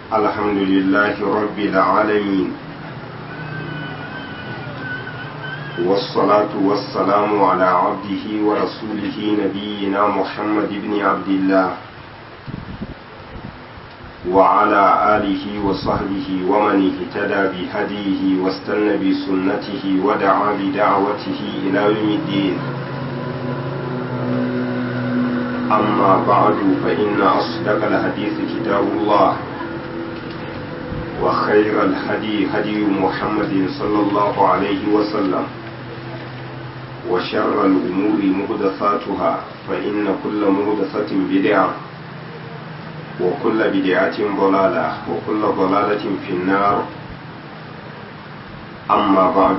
الحمد لله رب العالمين والصلاة والسلام على عبده ورسوله نبينا محمد بن عبد الله وعلى آله وصحبه ومن اهتدى بهديه واستنى بسنته ودعا بدعوته إلى يوم الدين أما بعد فإن أصدق الحديث كتاب الله وخير الهدي هدي محمد صلى الله عليه وسلم وشر الأمور مهدثاتها فإن كل مهدثة بدعة وكل بدعة ضلالة وكل ضلالة في النار أما بعد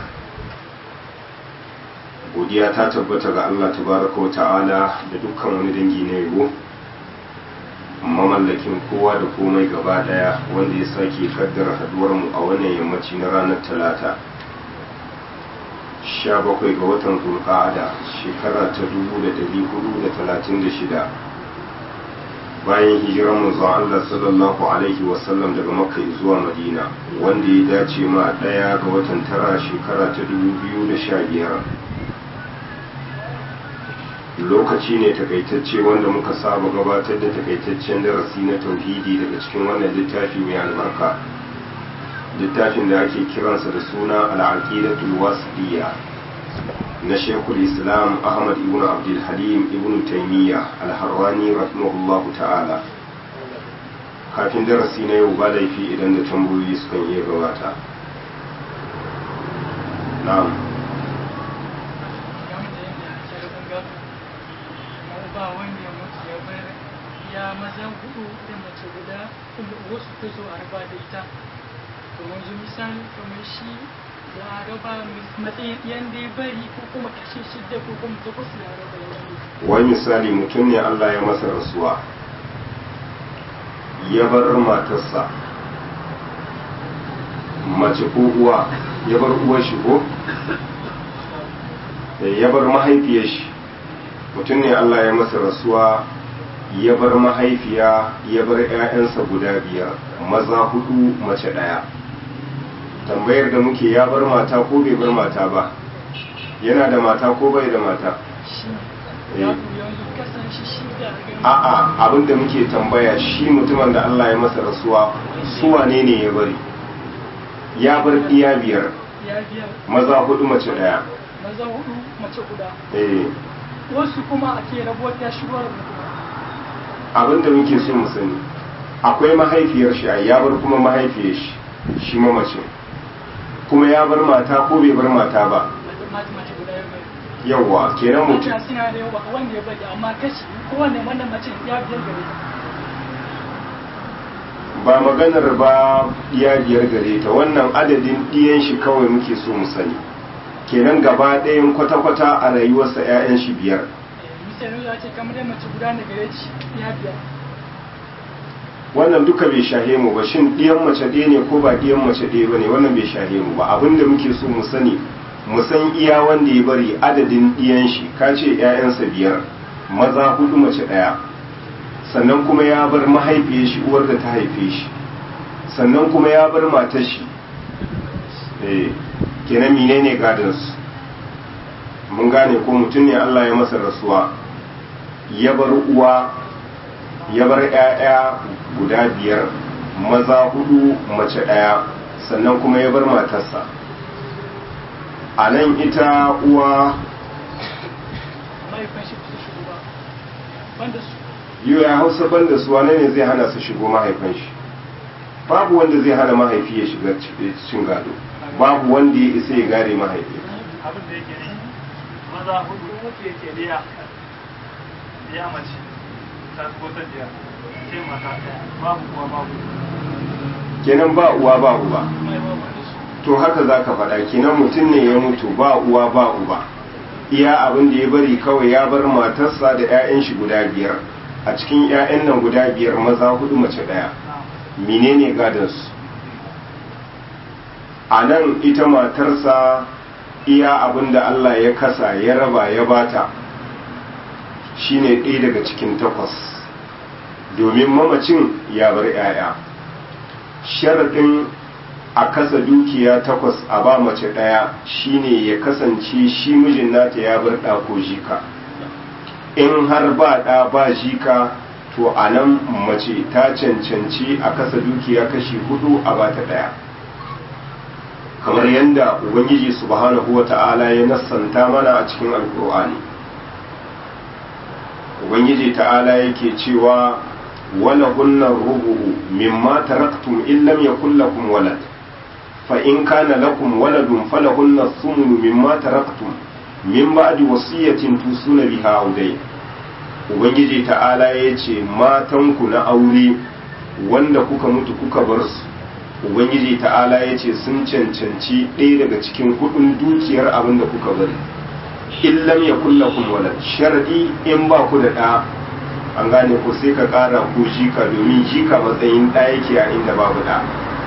godiya ta tabbata ga Allah tabaraka wa ta'ala da dukkan wani dangi na yabo mamallakin kowa da komai gaba daya wanda ya sake kaddara haduwar mu a wannan yammaci na ranar talata 17 ga watan zulqa'ada shekara ta 1436 bayan hijirar manzon Allah sallallahu alaihi wasallam daga makka zuwa madina wanda ya dace ma daya ga watan tara shekara ta 2015 lokaci ne takaitacce wanda muka saba gabatar da takaitaccen darasi na tauhidi daga cikin wannan littafi mai albarka littafin da ake kiransa da suna al'aqidatul wasiliya na shekul islam ahmad ibn abdul halim ibn taimiyya al-harrani rahimahullahu ta'ala kafin darasi na yau ba laifi idan da tambayoyi sukan iya gabata na'am ba wanda ya mutu ya bar ya maza hudu da mace guda kuma wasu ta zo a raba da ita to yanzu misali kamar shi za a raba matsayin yadda ya bari ko kuma kashe shidda ko kuma takwas ya raba ya wai misali mutum ne Allah ya masa rasuwa ya bar matarsa mace ko uwa ya bar uwar shi ko ya bar mahaifiyar shi mutum ne Allah ya masa rasuwa ya bar mahaifiya ya bar 'ya'yansa guda biyar maza hudu mace ɗaya tambayar da muke ya bar mata ko bai bar mata ba yana da mata ko bai da mata a'a abin da muke tambaya shi mutumin da Allah ya masa rasuwa su wane ne ya bari ya bar iya biyar maza hudu mace ɗaya maza hudu mace guda eh wasu kuma ake rabuwar ta shigar abin da muke so mu sani akwai mahaifiyar shi ya bar kuma mahaifiyar shi shi mamacin kuma ya bar mata ko bai bar mata ba yawwa kenan mutum mata suna da yawa wanda ya bari amma kashi kowane wannan mace ya biyar gare ta ba maganar ba iya biyar gare ta wannan adadin ɗiyan shi kawai muke so mu sani kenan gaba ɗayan kwata-kwata a rayuwarsa 'ya'yan shi biyar misali ya ce kamar da mace guda na gare shi ya biyar wannan duka bai shahe mu ba shin ɗiyan mace ɗaya ne ko ba ɗiyan mace ɗaya ba ne wannan bai shahe mu ba abin da muke so mu sani mu san iya wanda ya bari adadin ɗiyan shi ka ce 'ya'yansa biyar maza hudu mace ɗaya sannan kuma ya bar mahaifiyar shi uwar da ta haife shi sannan kuma ya bar matar shi eh kenan menene gadansu mun gane ko mutum ne Allah ya masa rasuwa ya bar uwa ya bar 'ya'ya guda biyar maza hudu mace ɗaya sannan kuma ya bar matarsa a nan ita uwa mahaifin shi su shigo ba banda su yiwu ya hausa banda su wane ne zai hana su shigo mahaifin shi babu wanda zai hana mahaifi ya shiga cikin gado babu wanda ya isa ya gare mahaifi abin da yake ne maza hudu wacce yake liya liya mace ta ko ta biya sai mata ɗaya babu kuwa babu kenan ba uwa ba uba mai ba wanda su to haka za ka faɗa kenan mutum ne ya mutu ba uwa ba uba iya abin da ya bari kawai ya bar matarsa da 'ya'yan shi guda biyar a cikin 'ya'yan nan guda biyar maza hudu mace ɗaya menene gadansu a nan ita matarsa iya abin da Allah ya kasa ya raba ya bata shine ɗaya daga cikin takwas domin mamacin ya bar 'ya'ya sharaɗin a kasa dukiya takwas a ba mace ɗaya shine ya kasance shi mijin nata ya bar ɗa ko jika in har ba ɗa ba jika to a nan mace ta cancanci a kasa dukiya kashi hudu a ba ta ɗaya kamar yadda ubangiji subhanahu wa ta'ala ya nassanta mana a cikin alkur'ani ubangiji ta'ala yake cewa wala hunna rubu'u mimma taraktum in lam yakul lakum walad fa in kana lakum waladun falahunna thumnu mimma taraktum min ba'di wasiyatin tusuna biha audai ubangiji ta'ala yace matanku na aure wanda kuka mutu kuka bar su ubangiji ta'ala yace sun cancanci ɗaya daga cikin hudun dukiyar abin da kuka bari in lam yakul lakum walad sharadi in ba ku da ɗa an gane ko sai ka ƙara ko jika domin jika matsayin ɗa yake a inda babu ɗa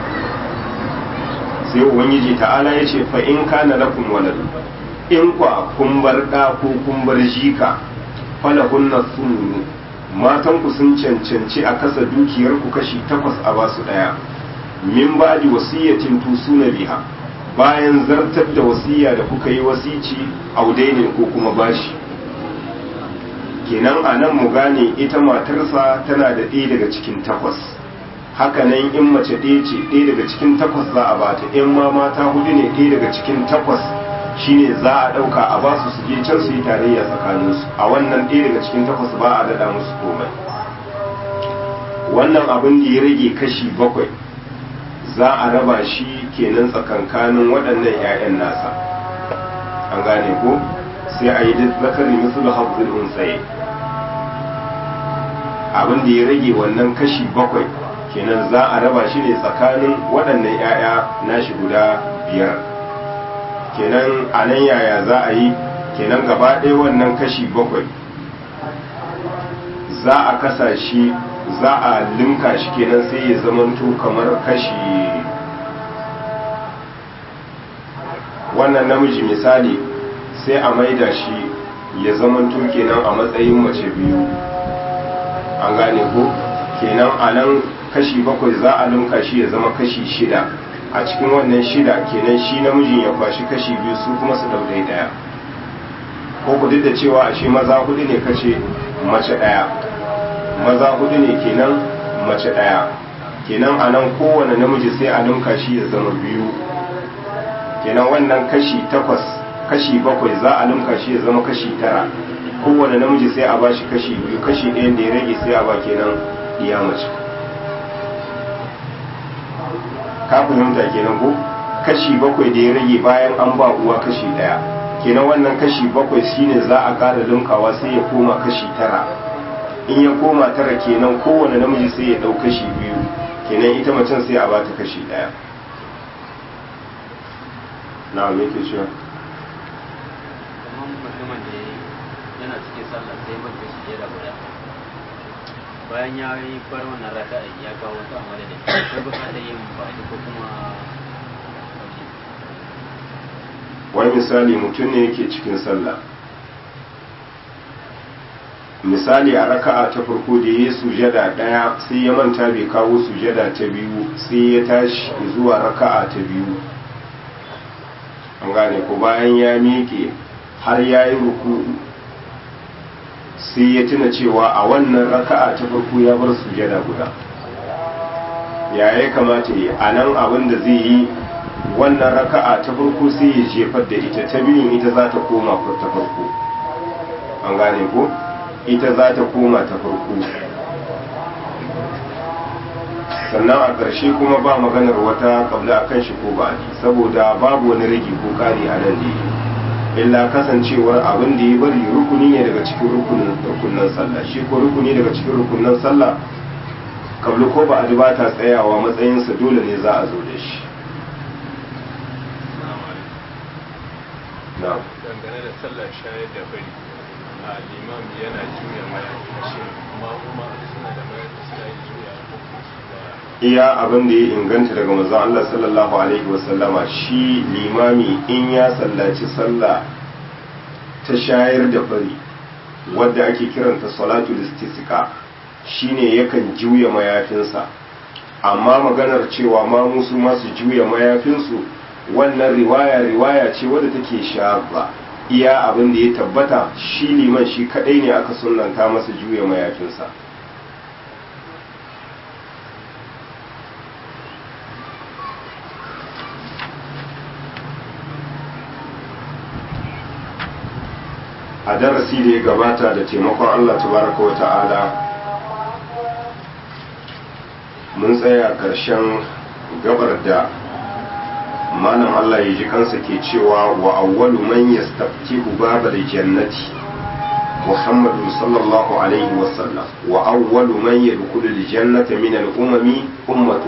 sai ubangiji ta'ala ya ce fa in kana lakum walad in kwa kun bar ɗa ko kun bar jika falahunna thumnu matan ku sun cancanci a kasa dukiyar ku kashi takwas a basu ɗaya min ba'di wasiyatin tusuna biha bayan zartar da wasiya da kuka yi wasici audainin ko kuma bashi kenan a nan mu gane ita matarsa tana da ɗaya daga cikin takwas hakanan in mace ɗaya ce ɗaya daga cikin takwas za a bata in ma mata hudu ne ɗaya daga cikin takwas shine za a ɗauka a ba su su je can su yi tarayya tsakaninsu a wannan ɗaya daga cikin takwas ba a daɗa musu komai wannan abin da ya rage kashi bakwai za a raba shi kenan tsakankanin waɗannan 'ya'yan nasa an gane ko sai a yi zakari misali hafzul unsaye abin da ya rage wannan kashi bakwai kenan za a raba shi ne tsakanin waɗannan 'ya'ya nashi guda biyar kenan a nan yaya za a yi kenan gaba ɗaya wannan kashi bakwai za a kasa shi za a linka shi kenan sai ya zamanto kamar kashi wannan namiji misali sai a maida shi ya zamanto kenan a matsayin mace biyu an gane ko kenan a nan kashi bakwai za a linka shi ya zama kashi shida a cikin wannan shida kenan shi namijin ya kwashi kashi biyu su kuma su daudai daya ko ku duk da cewa ashe maza hudu ne kace mace daya maza hudu ne kenan mace daya kenan a nan kowane namiji sai a linka shi ya zama biyu kenan wannan kashi takwas kashi bakwai za a linka shi ya zama kashi tara kowane namiji sai a bashi kashi biyu kashi ɗayan da ya rage sai a ba kenan iya mace ka fahimta kenan ko kashi bakwai da ya rage bayan an ba uwa kashi ɗaya kenan wannan kashi bakwai shine za a ƙara linkawa sai ya koma kashi tara in ya koma tara kenan kowane namiji sai ya ɗau kashi biyu kenan ita macen sai a bata kashi ɗaya na me ke cewa kamar mutumin da yana cikin sallah sai man kashi ɗaya da guda bayan ya yi bar wannan raka'a ya kawo wata amala da shi ko bukatar yin ba'adi ko kuma wani misali mutum ne yake cikin sallah misali a raka'a ta farko da ya sujada ɗaya sai ya manta bai kawo sujada ta biyu sai ya tashi zuwa raka'a ta biyu an gane ko bayan ya miƙe har ya yi ruku sai ya tuna cewa a wannan raka'a ta farko ya bar sujada guda ya ya kamata yi a nan abin da zai yi wannan raka'a ta farko sai ya jefar da ita ta biyun ita za ta koma ta farko an gane ko ita za ta koma ta farko sannan a ƙarshe kuma ba maganar wata kabla a kan shi ko ba saboda babu wani rage ko ƙari a nan da illa kasancewar abin da ya bari rukuni ne daga cikin rukunin rukunan sallah shi ko rukuni daga cikin rukunan sallah kabla ko ba a ba ta tsayawa matsayinsa dole ne za a zo da shi dangane da sallar shayar da bari a limam yana juya mayafi shi kuma kuma suna da mayafi suna yi juya iya abin da ya inganta daga manzon Allah sallallahu alaihi wasallama shi limami in ya sallaci sallah ta shayar da bari wadda ake kiranta salatul istisqa shine yakan juya mayafinsa amma maganar cewa ma musu masu juya mayafinsu wannan riwaya riwaya ce wadda take shaba iya abin da ya tabbata shi liman shi kadai ne aka sunanta masa juya mayafinsa a darasi da ya gabata da taimakon Allah tabaraka wa ta'ala mun tsaya ƙarshen gabar da malam Allah ya ji kansa ke cewa wa awwalu man yastaftihu babal jannati Muhammadu sallallahu alaihi wa sallam wa awwalu man yadkhulu al-jannata min al-umami ummatu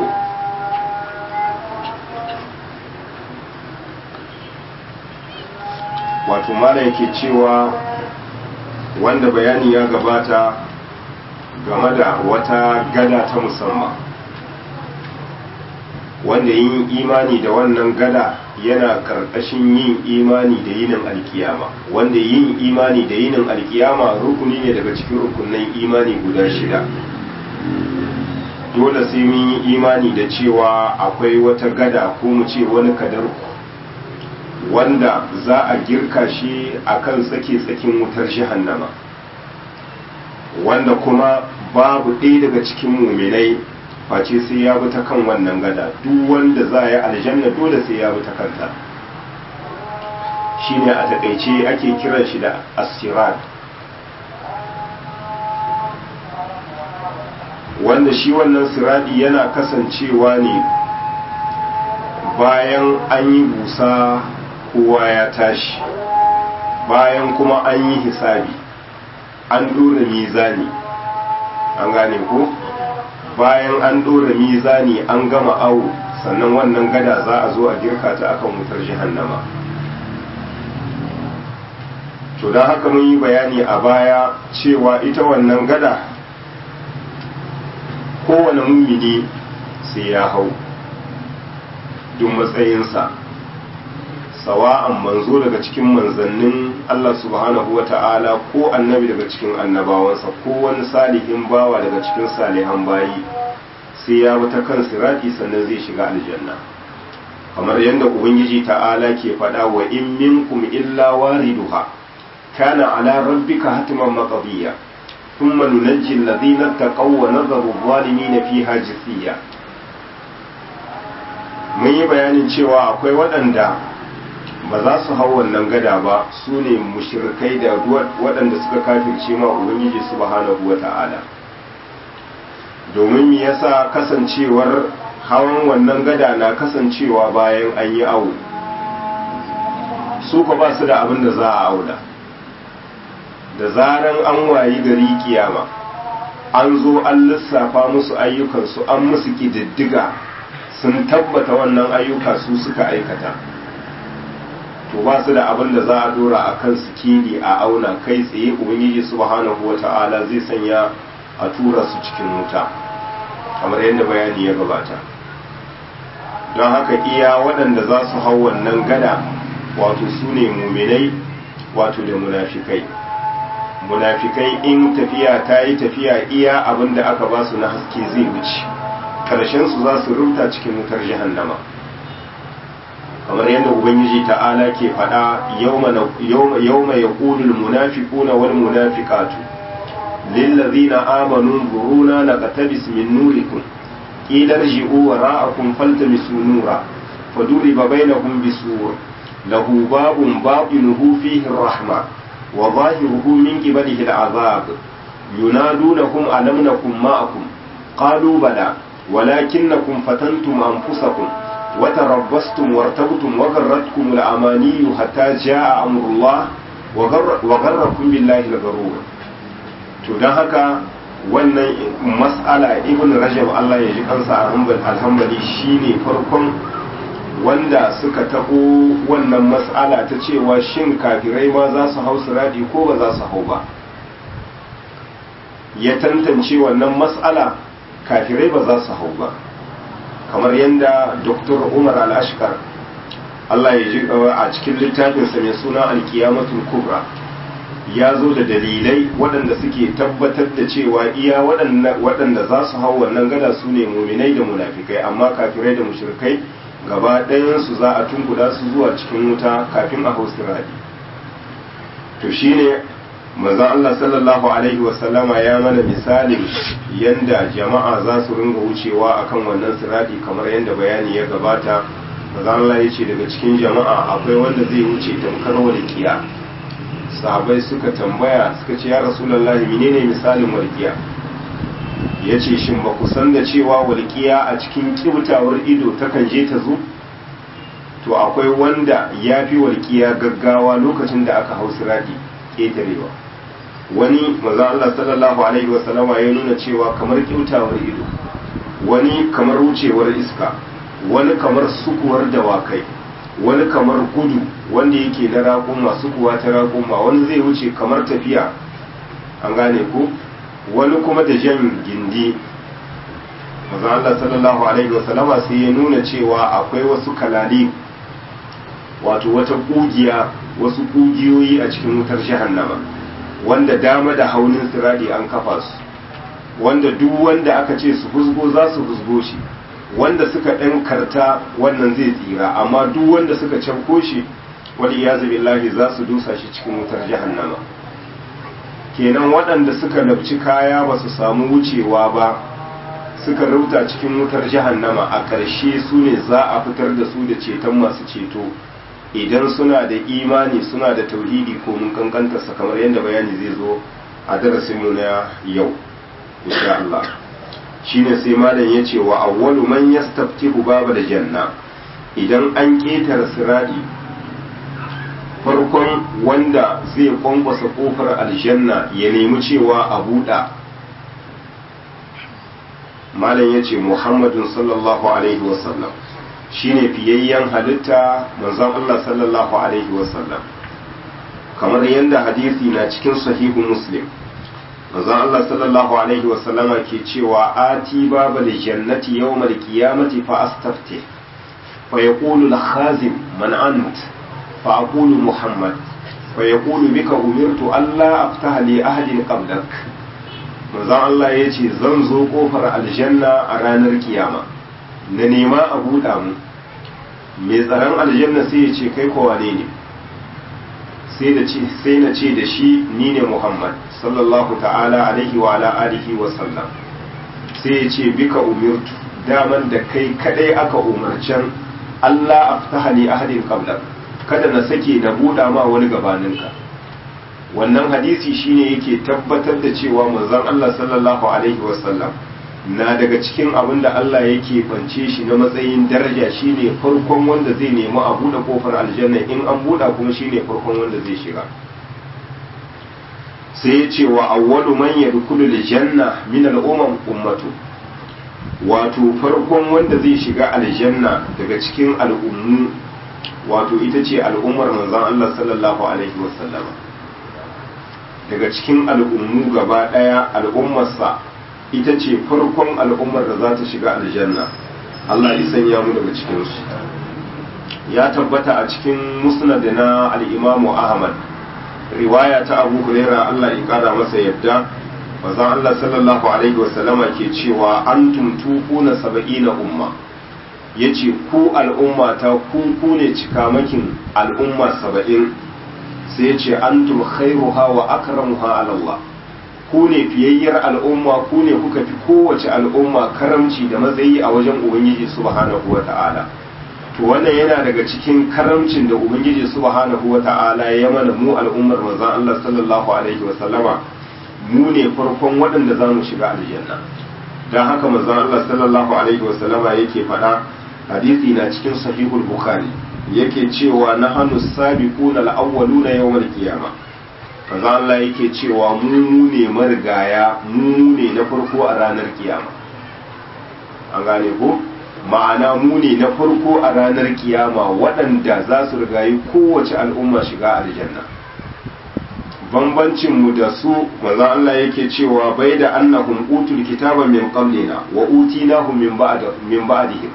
wato malam yake cewa wanda bayani ya gabata game da wata gada ta musamman wanda yin imani da wannan gada yana karkashin yin imani da yinin alkiyama wanda yin imani da yinin alkiyama rukuni ne daga cikin rukunin imani guda shida dole sai mun yi imani da cewa akwai wata gada ko mu ce wani kadarku wanda za a girka shi akan tsake-tsakin wutar jahannama wanda kuma babu ɗaya daga cikin muminai face sai ya bi ta kan wannan gada duk wanda za a yi aljanna dole sai ya bi ta kanta shine a takaice ake kiran shi da asirat wanda shi wannan siradi yana kasancewa ne bayan an yi busa kowa ya tashi bayan kuma an yi hisabi an dora mizani an gane ko bayan an dora mizani an gama awo sannan wannan gada za a zo a girka ta akan wutar jahannama to don haka mun yi bayani a baya cewa ita wannan gada kowane mummini sai ya hau duk matsayinsa sawa'an manzo daga cikin manzannin Allah subhanahu wa ta'ala ko annabi daga cikin annabawansa ko wani salihin bawa daga cikin salihan bayi sai ya ta kan sirati sannan zai shiga aljanna kamar yadda ubangiji ta'ala ke faɗa wa in minkum illa wariduha kana ala rabbika hatman maqdiya thumma nunajji alladhina taqaw wa nadharu adh-dhalimina fiha jithiya mun yi bayanin cewa akwai waɗanda ba za su hau wannan gada ba su ne mushrikai da waɗanda suka kafirce ma ubangiji subhanahu wata'ala domin me yasa kasancewar hawan wannan gada na kasancewa bayan an yi awo su ka ba su da abin da za a auna da zaran an wayi gari kiyama an zo an lissafa musu ayyukansu an musu ƙididdiga sun tabbata wannan ayyuka su suka aikata to ba su da abin da za a dora a kan sikili a auna kai tsaye ubangiji subhanahu wata'ala zai sanya a tura su cikin wuta kamar yadda bayani ya gabata don haka iya waɗanda za su hau wannan gada wato su ne muminai wato da munafikai munafikai in tafiya ta yi tafiya iya abin da aka ba su na haske zai wuce ƙarshensu za su rubuta cikin wutar jahannama kamar yadda ubangiji ta'ala ke faɗa yawma ya ƙudul munafiquna wal munafiqatu lillazina amanu zuruna naqtabis min nurikum qila irji'u wara'akum faltamisu nura faduriba bainahum bisur lahu babun batinuhu fihi ar-rahma wa zahiruhu min qibalihi al-'adhab yunadunahum alam nakum ma'akum qalu bala ولكنكم فتنتم أنفسكم وتربصتم وارتبتم وغرتكم الأماني حتى جاء أمر الله وغركم بالله الغرور to don haka wannan mas'ala ibn rajab Allah ya ji kansa alhambali shine farkon wanda suka tabo wannan mas'ala ta cewa shin kafirai ma za su hau siradi ko ba za su hau ba ya tantance wannan mas'ala kafirai ba za su hau ba kamar yadda dr umar al-ashkar Allah ya ji a cikin littafinsa mai suna alkiyamatul kubra ya zo da dalilai waɗanda suke tabbatar da cewa iya waɗanda za su hau wannan gada su ne muminai da munafikai amma kafirai da mushrikai gaba ɗayansu za a tunkuda su zuwa cikin wuta kafin a hau siradi to shine manzon Allah sallallahu alaihi wasallama ya mana misalin yanda jama'a za su ringa wucewa akan wannan siradi kamar yadda bayani ya gabata manzon Allah ya ce daga cikin jama'a akwai wanda zai wuce tamkar walƙiya sahabai suka tambaya suka ce ya rasulullahi menene misalin walƙiya ya ce shin ba ku san da cewa walƙiya a cikin kibtawar ido takan je ta zo to akwai wanda ya fi walƙiya gaggawa lokacin da aka hau siradi ƙetarewa wani maza Allah sallallahu alaihi wasallama ya nuna cewa kamar kibtawar ido wani kamar wucewar iska wani kamar sukuwar dawakai wani kamar gudu wanda yake na raƙuma sukuwa ta raƙuma wani zai wuce kamar tafiya an gane ku wani kuma da jan gindi maza Allah sallallahu alaihi wasallama sai ya nuna cewa akwai wasu kalali wato wata kugiya wasu kugiyoyi a cikin wutar jahannama wanda dama da haunin siradi an kafa su wanda duk wanda aka ce su husgo za su husgo shi wanda suka ɗan karta wannan zai tsira amma duk wanda suka canko shi wani ya billahi za su dusa shi cikin wutar jahannama kenan waɗanda suka labci kaya ba su samu wucewa ba suka rauta cikin wutar jahannama a ƙarshe su ne za a fitar da su da ceton masu ceto idan suna da imani suna da tauhidi ko mun kankantarsa kamar yadda bayani zai zo a darasinmu na yau insha Allah shine sai malam ya ce wa awwalu man yastaftihu baba da janna idan an ƙetare siradi farkon wanda zai kwankwasa kofar aljanna ya nemi cewa a buɗa malam ya ce muhammadun sallallahu alaihi wasallam shine fiyayyen halitta manzon Allah sallallahu alaihi wasallam kamar yadda hadisi na cikin sahihu muslim manzon Allah sallallahu alaihi wasallama ke cewa ati babal jannati yawmal qiyamati fa astaftih fa yaqulu al-khazin man ant fa aqulu muhammad fa yaqulu bika umirtu alla aftaha li ahadin qablak manzon Allah yace zan zo kofar aljanna a ranar kiyama na nema a buɗa mu mai tsaron aljanna sai ya ce kai kowa ne ne sai na ce da shi ni ne muhammad sallallahu ta'ala alaihi wa ala alihi wa sallam sai ya ce bika umirtu daman da kai kadai aka umarcen Allah aftaha li ahadin qablak kada na sake na buɗa ma wani gabaninka wannan hadisi shine yake tabbatar da cewa manzon Allah sallallahu alaihi wa sallam na daga cikin abin da Allah yake bance shi na matsayin daraja shine farkon wanda zai nemi a buɗe kofar aljanna in an buɗa kuma shine farkon wanda zai shiga sai ya ce wa awwalu man yadkhulu aljanna min al-umam ummatu wato farkon wanda zai shiga aljanna daga cikin al'ummu wato ita ce al'ummar manzon Allah sallallahu alaihi wasallama daga cikin al'ummu gaba daya al'ummarsa ita ce farkon al'ummar da za ta shiga aljanna Allah ya sanya mu daga cikinsu ya tabbata a cikin musnad na al'imamu ahmad riwaya ta abu huraira Allah ya kara masa yadda bazan Allah sallallahu alaihi wasallama ke cewa an tuntuku na saba'ina umma ya ce ku al'umma ta ku ku ne cikamakin al'umma saba'in sai ya ce antum khairuha wa akramuha ala Allah ku ne fiyayyar al'umma ku ne kuka fi kowace al'umma karamci da matsayi a wajen ubangiji subhanahu wa ta'ala to wannan yana daga cikin karamcin da ubangiji subhanahu wa ta'ala ya mana mu al'ummar manzon Allah sallallahu alaihi wa sallama mu ne farkon waɗanda za mu shiga aljanna don haka manzon Allah sallallahu alaihi wa sallama yake faɗa hadisi na cikin sahihul bukhari yake cewa nahanu sabiquna al-awwaluna yawmal qiyamah kaza Allah yake cewa mu ne marigaya mu ne na farko a ranar kiyama an gane ko ma'ana mu ne na farko a ranar kiyama waɗanda za su rigayi kowace al'umma shiga aljanna bambancin mu da su maza Allah yake cewa bai da annahum utul kitaba min qablina wa utinahum min ba'd min ba'dihim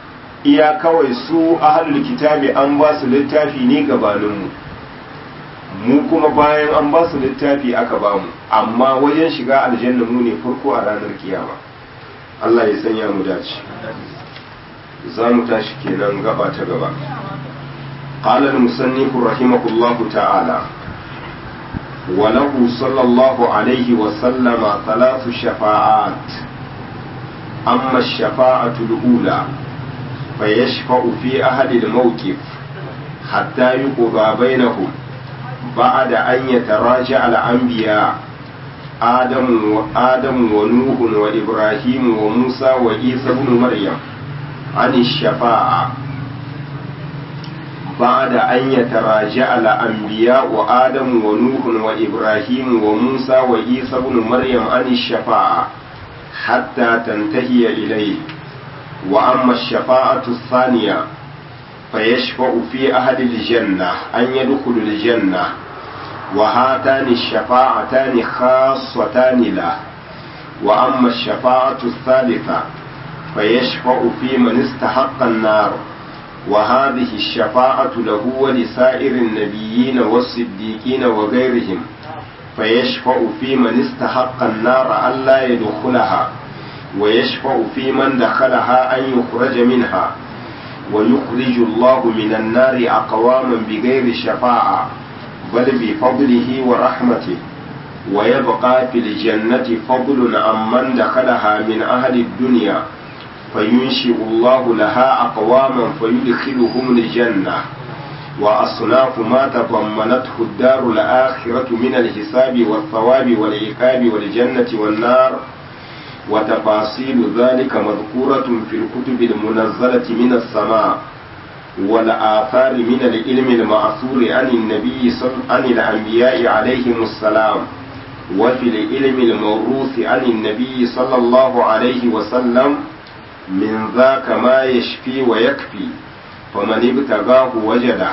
iya kawai su ahlul kitabi an ba su littafi ne gabaninmu mu kuma bayan an ba su littafi aka ba mu amma wajen shiga aljanna mu ne farko a ranar kiyama Allah ya sanya mu dace za mu tashi kenan gaba ta gaba قال المصنف رحمه الله تعالى وله صلى الله عليه وسلم ثلاث شفاعات أما الشفاعة الأولى فيشفع في أهل الموقف حتى يقضى بينهم بعد أن يتراجع الأنبياء آدم وآدم ونوح وإبراهيم وموسى وعيسى بن مريم عن الشفاعة بعد أن يتراجع الأنبياء آدم ونوح وإبراهيم وموسى وعيسى بن مريم عن الشفاعة حتى تنتهي إليه وأما الشفاعة الثانية فيشفع في أهل الجنة أن يدخلوا الجنة وهاتان الشفاعتان خاصتان له وأما الشفاعة الثالثة فيشفع في من استحق النار وهذه الشفاعة له ولسائر النبيين والصديقين وغيرهم فيشفع في من استحق النار ألا يدخلها ويشفع في من دخلها أن يخرج منها ويخرج الله من النار أقواما بغير شفاعة بل بفضله ورحمته ويبقى في الجنة فضل عمن دخلها من أهل الدنيا فينشئ الله لها أقواما فيدخلهم الجنة وأصناف ما تضمنته الدار الآخرة من الحساب والثواب والعقاب والجنة والنار وتفاصيل ذلك مذكورة في الكتب المنزلة من السماء والآثار من العلم المأثور عن النبي صل... عن الأنبياء عليهم السلام وفي العلم الموروث عن النبي صلى الله عليه وسلم من ذاك ما يشفي ويكفي فمن ابتغاه وجده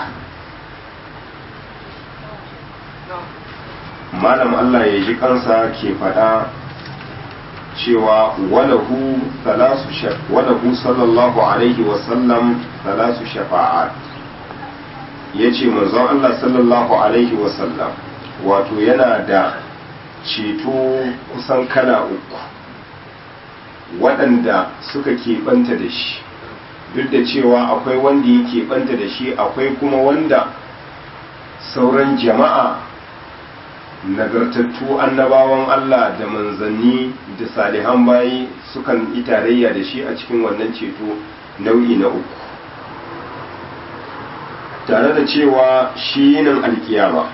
malam Allah ya ji kansa ke faɗa cewa walahu walahu sallallahu alaihi wasallam salasu shafa'at ya ce manzon Allah sallallahu alaihi wasallam wato yana da ceto kusan kala uku waɗanda suka keɓanta da shi duk da cewa akwai wanda ya keɓanta da shi akwai kuma wanda sauran jama'a nagartattu annabawan Allah da manzanni da salihan bayi sukan yi tarayya da shi a cikin wannan ceto nau'i na uku tare da cewa shi yinin alkiyama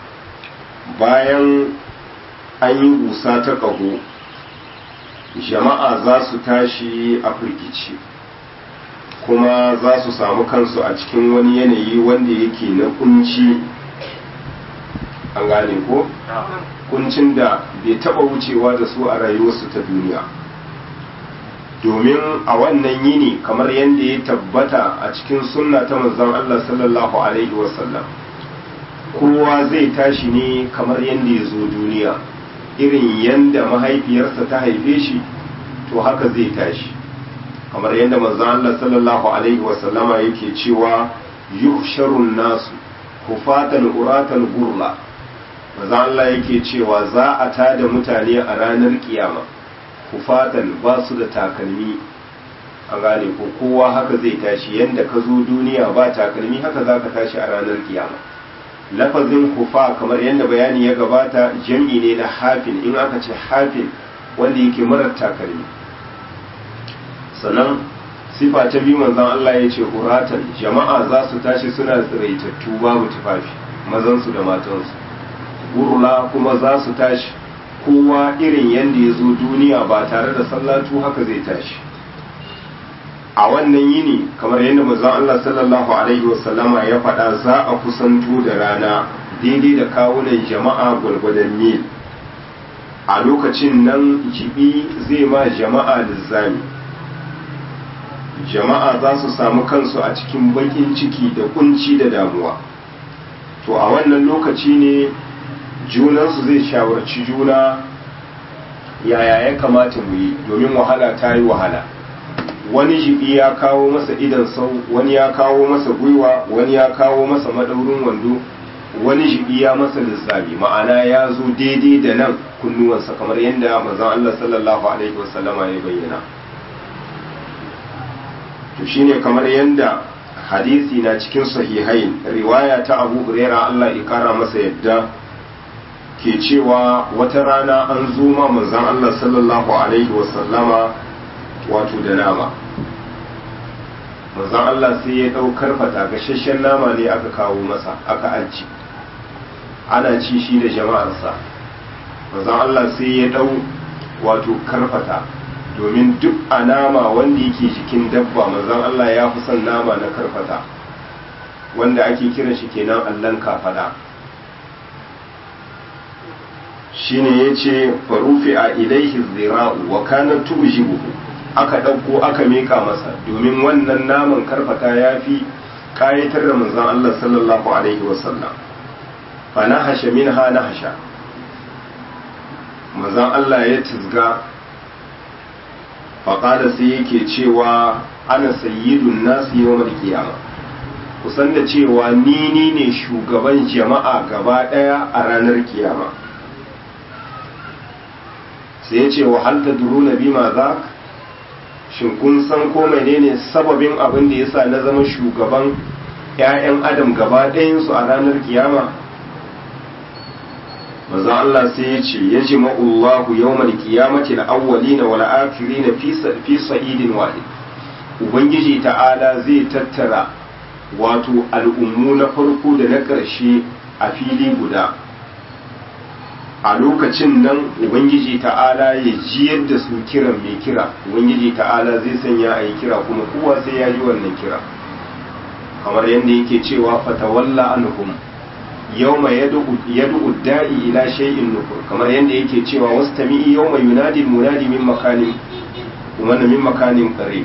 bayan an yi gusa ta ƙaho jama'a za su tashi a firgici kuma za su samu kansu a cikin wani yanayi wanda yake na kunci an gane ko kuncin da bai taba wucewa da su a rayuwarsu ta duniya domin a wannan yini kamar yadda ya tabbata a cikin sunna ta manzon Allah sallallahu alaihi wasallam kowa zai tashi ne kamar yadda ya zo duniya irin yadda mahaifiyarsa ta haife shi to haka zai tashi kamar yadda manzon Allah sallallahu alaihi wasallama yake cewa yuhsharun nasu hufatan uratan gurla maza Allah yake cewa za a tada mutane a ranar kiyama kufatan ba su da takalmi an gane ko kowa haka zai tashi yanda ka zo duniya ba takalmi haka za ka tashi a ranar kiyama lafazin kufa kamar yadda bayani ya gabata jam'i ne na hafin in aka ce hafin wanda yake marar takalmi sannan sifa ta biyu manzon Allah ya ce uratan jama'a za su tashi suna tsiraitattu babu tufafi mazansu da matansu gurla kuma za su tashi kowa irin yadda ya zo duniya ba tare da sallatu haka zai tashi a wannan yini kamar yadda manzon Allah sallallahu alaihi wasallama ya faɗa za a kusanto da rana daidai da kawunan jama'a gwargwadon mil a lokacin nan jibi zai ma jama'a lizzami jama'a za su samu kansu a cikin bakin ciki da kunci da damuwa to a wannan lokaci ne junansu zai shawarci juna yaya ya kamata mu yi domin wahala ta yi wahala wani jibi ya kawo masa idan sau wani ya kawo masa gwiwa wani ya kawo masa madaurin wando wani jibi ya masa lissafi ma'ana ya zo daidai da nan kunnuwansa kamar yadda manzon Allah sallallahu alaihi wasallama ya bayyana to shine kamar yadda hadisi na cikin sahihain riwaya ta Abu Huraira Allah ya kara masa yadda ke cewa wata rana an zo ma manzon Allah sallallahu alaihi wasallama wato da nama manzon Allah sai ya ɗaukar fata gashashen nama ne aka kawo masa aka aji ana ci shi da jama'arsa manzon Allah sai ya ɗau wato karfata domin duk a nama wanda yake jikin dabba manzon Allah ya fi son nama na karfata wanda ake kiran shi kenan allan kafada shine yace farufi a ilaihi zira'u wa kana tujibuhu aka ɗauko aka miƙa masa domin wannan naman karfata ya fi ƙayatar da manzon Allah sallallahu alaihi wasallam fa nahasha minha nahasha manzon Allah ya tizga faƙada sai yake cewa ana sayyidun nasu yawmal kiyama kusan da cewa ni ni ne shugaban jama'a gaba ɗaya a ranar kiyama sai ya ce wa hal tadruna bima za shin kun san ko menene sababin abin da yasa na zama shugaban 'ya'yan adam gaba ɗayansu a ranar kiyama manzo Allah sai ya ce ya ji ma'ullahu yawmal qiyamati al-awwalina wal akhirina fi fi sa'idin wahid ubangiji ta'ala zai tattara wato al'ummu na farko da na ƙarshe a fili guda a lokacin nan ubangiji ta'ala ya ji yadda su kiran mai kira ubangiji ta'ala zai sanya a yi kira kuma kowa sai ya ji wannan kira kamar yadda yake cewa fatawalla anhum yawma yad'u da'i ila shay'in nukur kamar yadda yake cewa wastami'i yawma yunadi munadi min makanin kuma min makanin qarib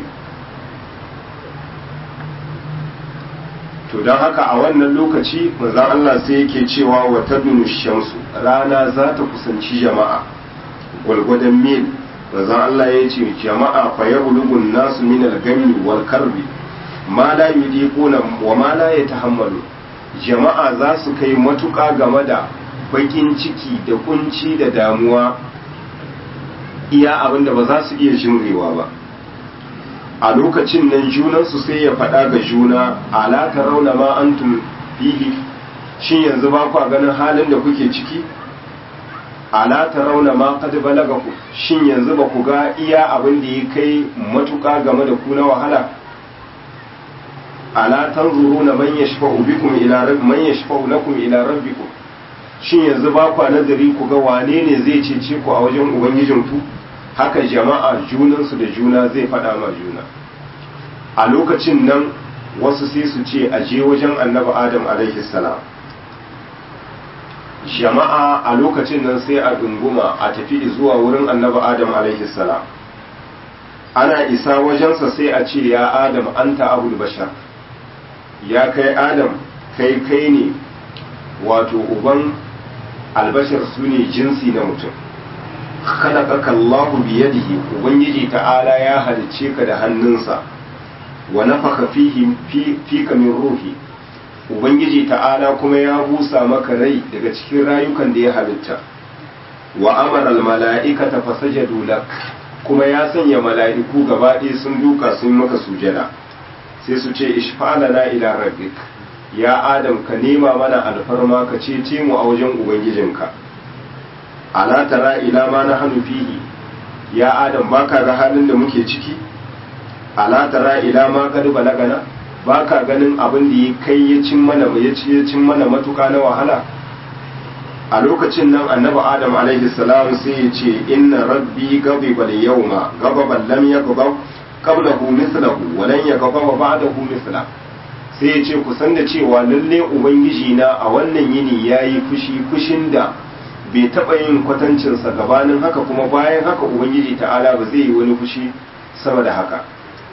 to don haka a wannan lokaci manzon Allah sai yake cewa wa tadunu shamsu rana za ta kusanci jama'a gwalgwadon mil manzon Allah ya ce jama'a fa yablugun nasu min al-gammi wal karbi ma la yudiquna wa ma la yatahammalu jama'a za su kai matuƙa game da bakin ciki da kunci da damuwa iya abinda ba za su iya jimrewa ba a lokacin nan junansu sai ya faɗa ga juna ala ta rauna ma antum fihi shin yanzu ba ku ganin halin da kuke ciki ala ta rauna ma qad balagaku shin yanzu ba ku ga iya abin da ya kai matuƙa game da ku na wahala ala tanzuruna man yashfa'u bikum ila rabb man yashfa'u lakum ila rabbikum shin yanzu ba ku nazari ku ga wane ne zai cece ku a wajen ubangijinku haka jama'a junansu da juna zai faɗa ma juna a lokacin nan wasu sai su ce a je wajen annabi adam alaihi salam jama'a a lokacin nan sai a dunguma a tafi zuwa wurin annabi adam alaihi salam ana isa wajensa sai a ce ya adam anta abul bashar ya kai adam kai kai ne wato uban albashar su ne jinsi na mutum khalaqaka Allahu biyadihi ubangiji ta'ala ya halicce ka da hannunsa wa nafaka fihi fika min ruhi ubangiji ta'ala kuma ya busa maka rai daga cikin rayukan da ya halitta wa amara al mala'ikata fasajadu lak kuma ya sanya mala'iku gaba ɗaya sun duka sun maka sujada sai su ce ishfa'alana ila rabbik ya adam ka nema mana alfarma ka cece mu a wajen ubangijinka ala tara ila ma na hannu fihi ya adam baka ga halin da muke ciki ala tara ila ma kad balagana baka ganin abin da ya kai ya cin mana ya ci ya cin mana matuka na wahala a lokacin nan annabi adam alaihi salam sai ya ce inna rabbi ghadiba al-yawma ghadaban lam yaghdab qablahu mithlahu wa lan yaghdab ba'dahu mithla sai ya ce kusan da cewa lalle ubangiji na a wannan yini yayi fushi fushin da bai taɓa yin kwatancinsa gabanin haka kuma bayan haka ubangiji ta'ala ba zai yi wani fushi sama da haka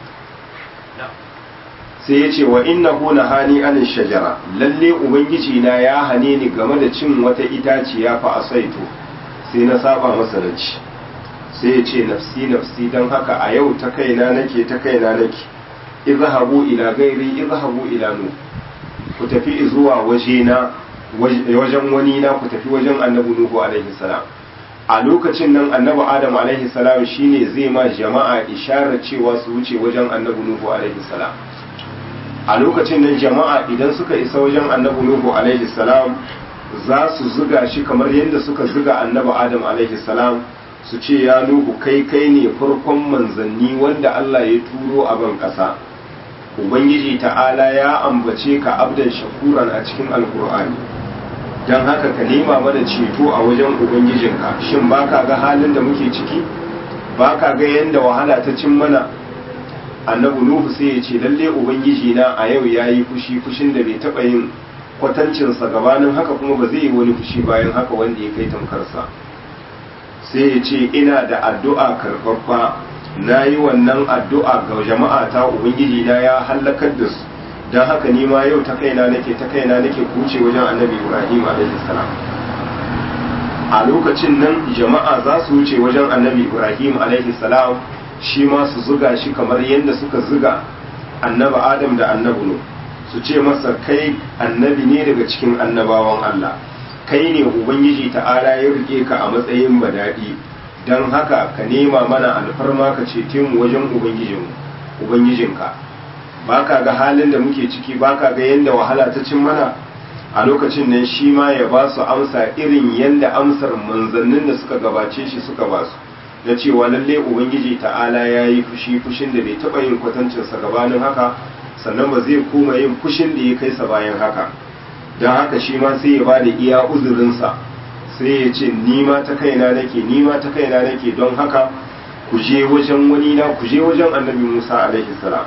sai ya ce wa inna huna hani anin shajara lalle ubangiji na ya hane ni game da cin wata itaciya fa asaitu sai na saba masa da ci sai ya ce nafsi nafsi don haka a yau ta kaina nake ta kaina nake izhabu ila gairi izhabu ila nu ku tafi zuwa wajena wajen wani na ku tafi wajen annabi nuhu alaihi salam a lokacin nan annabi adam alaihi salam shine zai ma jama'a isharar cewa su wuce wajen annabi nuhu alaihi salam a lokacin nan jama'a idan suka isa wajen annabi nuhu alaihi salam za su zuga shi kamar yadda suka zuga annabi adam alaihi salam su ce ya nuhu kai kai ne farkon manzanni wanda Allah ya turo a ban ƙasa ubangiji ta'ala ya ambace ka abdan shakuran a cikin alkur'ani don haka ka nema mana ceto a wajen ubangijinka shin baka ga halin da muke ciki baka ga yadda wahala ta cin mana annabi nuhu sai ya ce lalle ubangiji na a yau ya yi fushi fushin da bai taɓa yin kwatancinsa gabanin haka kuma ba zai yi wani fushi bayan haka wanda ya kai tamkarsa sai ya ce ina da addu'a karfafa na yi wannan addu'a ga jama'a ta ubangiji na ya hallakar da su don haka ni ma yau ta kaina nake ta kaina nake kuce wajen annabi ibrahim salam a lokacin nan jama'a za su wuce wajen annabi ibrahim salam shi ma su zuga shi kamar yadda suka zuga annabi adam da annabi nu su ce masa kai annabi ne daga cikin annabawan allah kai ne ubangiji ta'ala ya rike ka a matsayin badadi don haka ka nema mana alfarma ka cece mu wajen ubangijinka ba ka ga halin da muke ciki ba ka ga yadda wahala ta cin mana a lokacin nan shi ma ya ba su amsa irin yadda amsar manzannin da suka gabace shi suka ba su na cewa lalle ubangiji ta'ala ya yi fushi fushin da bai taɓa yin kwatancinsa gabanin haka sannan ba zai koma yin fushin da ya kai sa bayan haka don haka shi ma sai ya ba da iya uzurinsa sai ya ce ni ma ta kaina nake ni ma ta kaina nake don haka ku je wajen wani na ku je wajen annabi Musa alaihi salam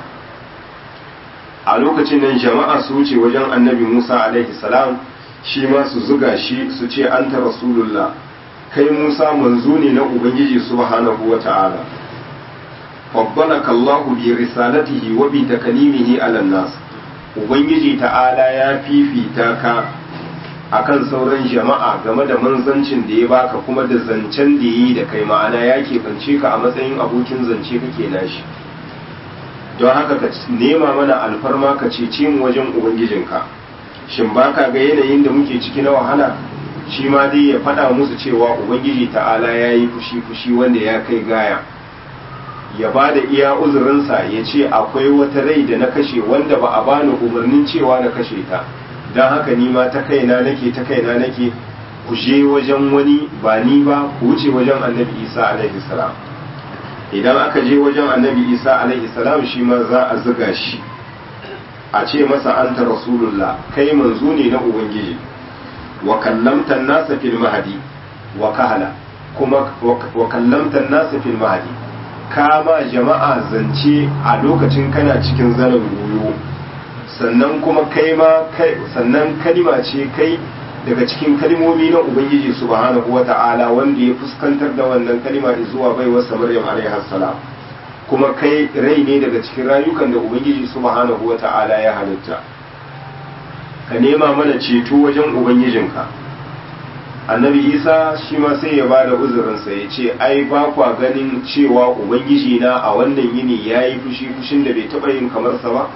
a lokacin nan jama'a su wuce wajen annabi Musa alaihi salam shi ma su zuga shi su ce anta rasulullah kai Musa manzo ne na ubangiji subhanahu wata'ala fadbalaka Allahu bi risalatihi wa bi takalimihi ala nas ubangiji ta'ala ya fifita ka akan sauran jama'a game da manzancin da ya baka kuma da zancen da yi da kai ma'ana ya keɓance ka a matsayin abokin zance kake nashi don haka ka nema mana alfarma ka cece mu wajen ubangijinka shin baka ga yanayin da muke ciki na wahala shi ma dai ya faɗa musu cewa ubangiji ta'ala ya yi fushi fushi wanda ya kai gaya ya ba da iya uzurinsa ya ce akwai wata rai da na kashe wanda ba a bani umarnin cewa na kashe ta don haka ni ma ta kaina nake ta kaina nake ku je wajen wani ba ni ba ku wuce wajen annabi isa alaihi salam idan aka je wajen annabi isa alaihi salam shi ma za a zuga shi a ce masa anta rasulullah kai manzo ne na ubangiji wa kallamta nasa fil mahdi wa kahala kuma wa kallamta nasa fil mahdi kama jama'a zance a lokacin kana cikin zanen goyo sannan kuma kai ma kai sannan kalima ce kai daga cikin kalimomi na ubangiji subhanahu wata'ala wanda ya fuskantar da wannan kalima zuwa baiwarsa maryam alaiha salam kuma kai rai ne daga cikin rayukan da ubangiji subhanahu wata'ala ya halitta ka nema mana ceto wajen ubangijinka annabi isa shi ma sai ya bada uzurinsa ya ce ai ba kwa ganin cewa ubangiji na a wannan yini ya yi fushi fushin da bai taɓa yin kamarsa ba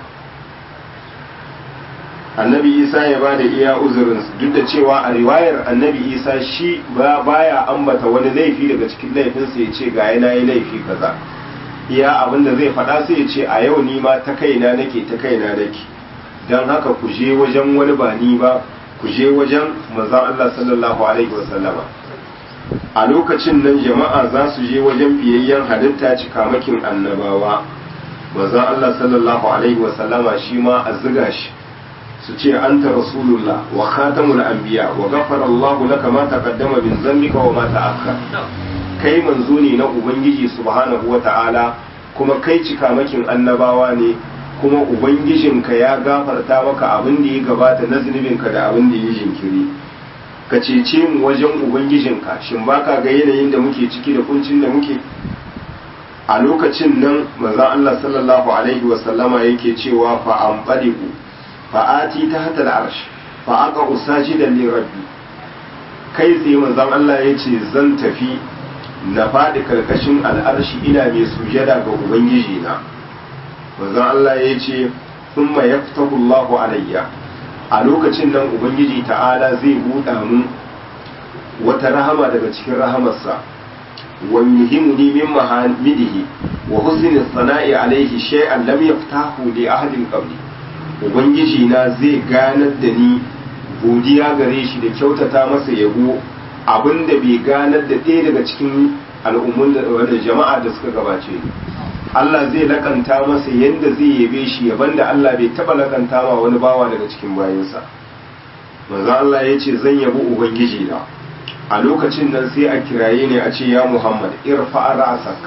annabi isa ya bada iya uzurin duk da cewa a riwayar annabi isa shi ba baya ambata wani laifi daga cikin laifinsa ya ce ga yana yi laifi kaza iya abin da zai faɗa sai ya ce a yau ni ma ta kaina nake ta kaina nake don haka ku je wajen wani ba ni ba ku je wajen manzon Allah sallallahu alaihi wasallama a lokacin nan jama'a za su je wajen fiyayyen halitta cikamakin annabawa manzon Allah sallallahu alaihi wasallama shi ma a ziga shi su ce anta rasulullah wa khatamul anbiya wa ghafara Allahu laka ma taqaddama min dhanbika wa ma ta'akhkhar kai manzo ne na ubangiji subhanahu wata'ala kuma kai cikamakin annabawa ne kuma ubangijinka ya gafarta maka abin da ya gabata na zunubinka da abin da ya jinkiri ka cece mu wajen ubangijinka shin baka ga yanayin da muke ciki da kuncin da muke a lokacin nan manzon Allah sallallahu alaihi wa sallama yake cewa fa anqalibu fa ati tahta al-arsh fa aqa usajidan li rabbi kai tsaye manzon Allah yace zan tafi na faɗi karkashin al'arshi ina mai sujada ga ubangiji na manzon Allah ya ce thumma yaftahu Allahu alayya a lokacin nan ubangiji ta'ala zai buɗa mun wata rahama daga cikin rahamarsa wa yuhimuni min mahamidihi wa husni sana'i alaihi shay'an lam yaftahu li ahadin qabli ubangiji na zai ganar da ni godiya gare shi da kyautata masa yabo abinda bai ganar da ɗaya daga cikin al'ummun da jama'a da suka gabace ni Allah zai lakanta masa yadda zai yabe shi yaban da Allah bai taba lakanta ma wani bawa daga cikin bayansa manzo Allah ya ce zan yabi ubangiji na a lokacin nan sai a kiraye ne a ce ya Muhammad irfa ra'sak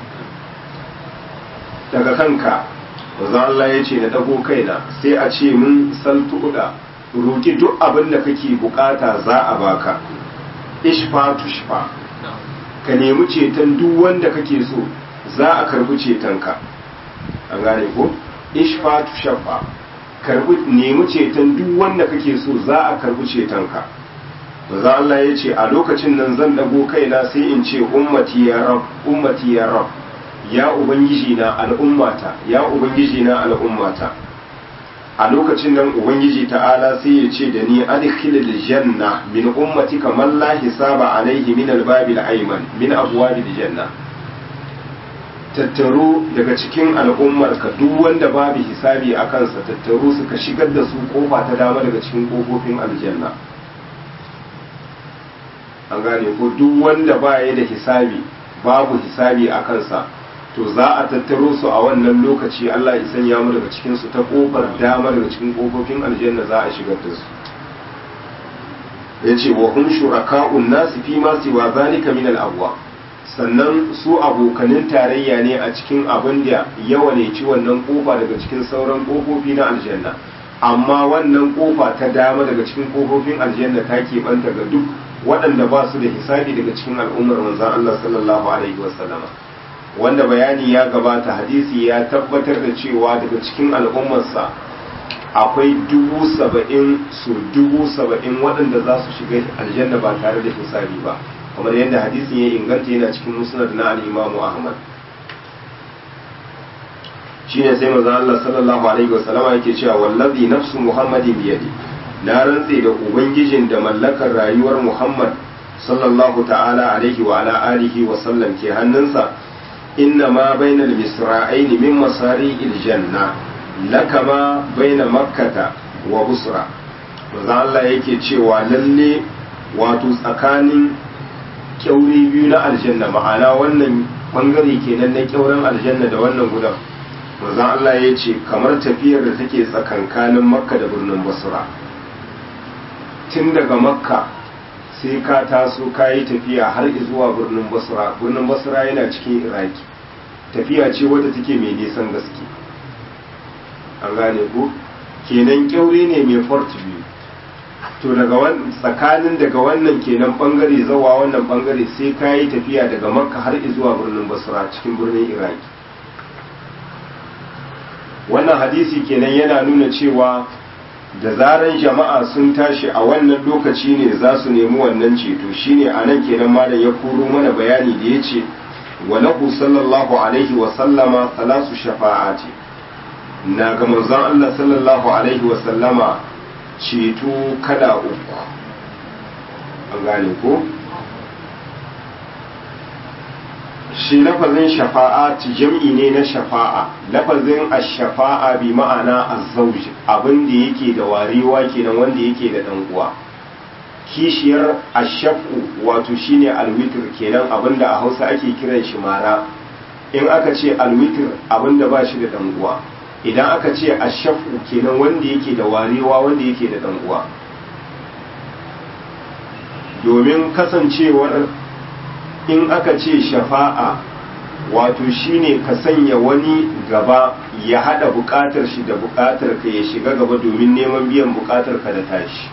daga kanka manzo Allah ya ce na dago kaina sai a ce mun saltuda roki duk abin da kake bukata za a baka ishfa tushfa ka nemi ceton duk wanda kake so za a karbi cetonka an gane ko ishfa tu shafa karbi nemi ceton duk wanda kake so za a karbi cetonka maza Allah ya ce a lokacin nan zan dago kaina sai in ce ummati ya rab ummati ya rab ya ubangiji na al'ummata ya ubangiji na al'ummata a lokacin nan ubangiji ta'ala sai ya ce da ni adkhilil janna min ummati kamar la hisaba alaihi min albabil ayman min abwabil janna tattaro daga cikin al'ummar ka duk wanda babu hisabi a kansa tattaro suka shigar da su kofa ta dama daga cikin kofofin aljanna an gane ko duk wanda baya da hisabi babu hisabi a kansa to za a tattaro su a wannan lokaci Allah ya sanya mu daga cikin su ta kofar dama daga cikin kofofin aljanna za a shigar da su yace wa hum shuraka'un nasi fi ma siwa zalika min al-abwa sannan su abokanin tarayya ne a cikin abin da yawa ne ci wannan kofa daga cikin sauran kofofi na aljanna amma wannan kofa ta dama daga cikin kofofin aljanna ta keɓanta ga duk waɗanda ba su da hisabi daga cikin al'ummar manzan Allah sallallahu alaihi wasallama wanda bayani ya gabata hadisi ya tabbatar da cewa daga cikin al'ummarsa akwai dubu saba'in su dubu saba'in waɗanda za su shiga aljanna ba tare da hisabi ba kamar yadda hadisin ya inganta yana cikin musnad na al-imamu ahmad shine sai manzo Allah sallallahu alaihi wasallama yake cewa wallazi nafsu muhammadin biyadi na rantse da ubangijin da mallakar rayuwar muhammad sallallahu ta'ala alaihi wa ala alihi wa sallam ke hannunsa inna ma bainal misra'ain min masari'il janna lakama baina makkata wa busra manzo Allah yake cewa lalle wato tsakanin kyauri biyu na aljanna ma'ana wannan bangare kenan na kyauren aljanna da wannan gudan manzon Allah ya ce kamar tafiyar da take tsakankanin makka da birnin basra tun daga makka sai ka taso ka yi tafiya har zuwa birnin basra birnin basra yana cikin iraki tafiya ce wadda take mai nisan gaske an gane ku kenan kyaure ne mai fort biyu to daga tsakanin daga wannan kenan bangare zawa wannan bangare sai ka yi tafiya daga makka har zuwa birnin basra cikin birnin iraki wannan hadisi kenan yana nuna cewa da zaran jama'a sun tashi a wannan lokaci ne za su nemi wannan ceto shine a nan kenan malam ya koro mana bayani da ya ce wa lahu sallallahu alaihi wa sallama salasu shafa'ati na ga manzon Allah sallallahu alaihi wa sallama ceto kada uku an gane ko shi lafazin shafa'a jam'i ne na shafa'a lafazin ash-shafa'a bi ma'ana az-zawj abin da yake da warewa kenan wanda yake da dan uwa kishiyar ash-shaf'u wato shine al-witr kenan abinda a Hausa ake kiran shi mara in aka ce al-witr abinda ba shi da dan uwa idan aka ce ash-shaf'u kenan wanda yake da warewa wanda yake da dan uwa domin kasancewar in aka ce shafa'a wato shine ka sanya wani gaba ya hada bukatar shi da bukatar ka ya shiga gaba domin neman biyan bukatar ka da tashi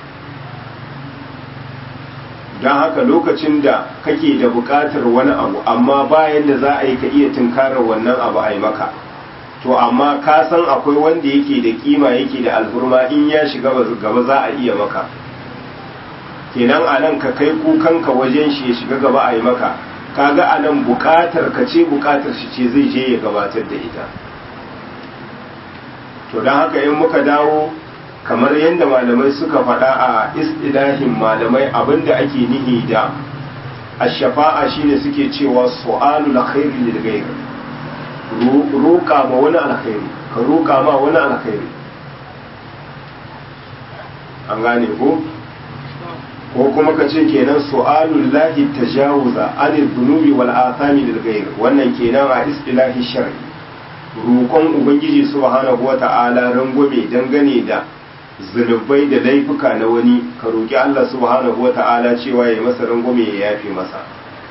don haka lokacin da kake da bukatar wani abu amma bayan da za a yi ka iya tunkarar wannan abu a yi maka to amma ka san akwai wanda yake da kima yake da alfurma in ya shiga gaba za a iya maka kenan a nan ka kai kukanka wajen shi ya shiga gaba a yi maka kaga a nan bukatar ka ce bukatar shi ce zai je ya gabatar da ita to don haka in muka dawo kamar yadda malamai suka faɗa a istilahin malamai abinda ake nihi da ashafa'a shine suke cewa su'alul khairi lil ghayr roƙa ma wani alkhairi ka roƙa ma wani alkhairi an gane ko ko kuma ka ce kenan su'alul lahi tajawuza anil dhunubi wal athami lil ghayr wannan kenan a istilahi shar'i roƙon ubangiji subhanahu wata'ala rangwame dangane da zunubai da laifuka na wani ka roƙi Allah subhanahu wata'ala cewa ya masa rangwame ya yafe masa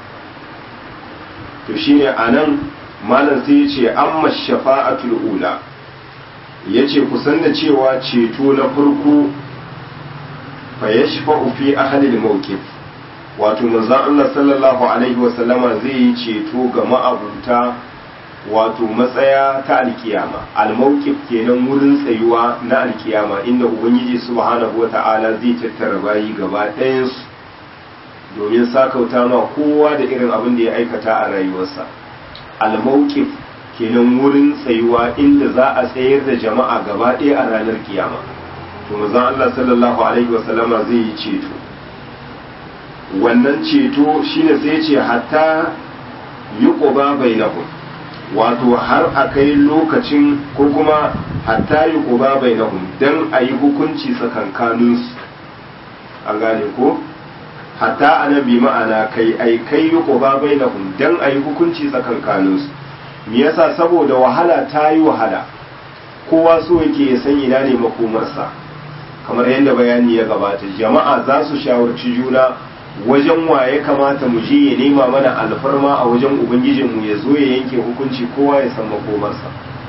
to shine anan malam sai ya ce amma shafa'atul ula yace kusan da cewa ceto na farko fa yashfa'u fi ahli al-mawqif wato manzon Allah sallallahu alaihi wasallama zai yi ceto ga ma'abuta wato matsaya ta alkiyama al-mawqif kenan wurin tsayuwa na alkiyama inda ubangiji subhanahu wata'ala zai tattara bayi gaba ɗayan su domin sakauta ma kowa da irin abin da ya aikata a rayuwarsa al-mawqif kenan wurin tsayuwa inda za a tsayar da jama'a gaba ɗaya a ranar kiyama to manzon Allah sallallahu alaihi wasallama zai yi ceto wannan ceto shine sai ce hatta yuqba bainahum wato har a kai lokacin ko kuma hatta yuqba bainahum dan ayi hukunci tsakankaninsu an gane ko hatta annabi ma'ana kai ai kai yuqba bainahum dan ayi hukunci tsakankaninsu me yasa saboda wahala ta yi wahala kowa so yake ya san ina ne makomarsa kamar yadda bayani ya gabata jama'a za su shawarci juna wajen wa ya kamata mu je ya nema mana alfarma a wajen ubangijinmu ya zo ya yanke hukunci kowa ya san makomarsa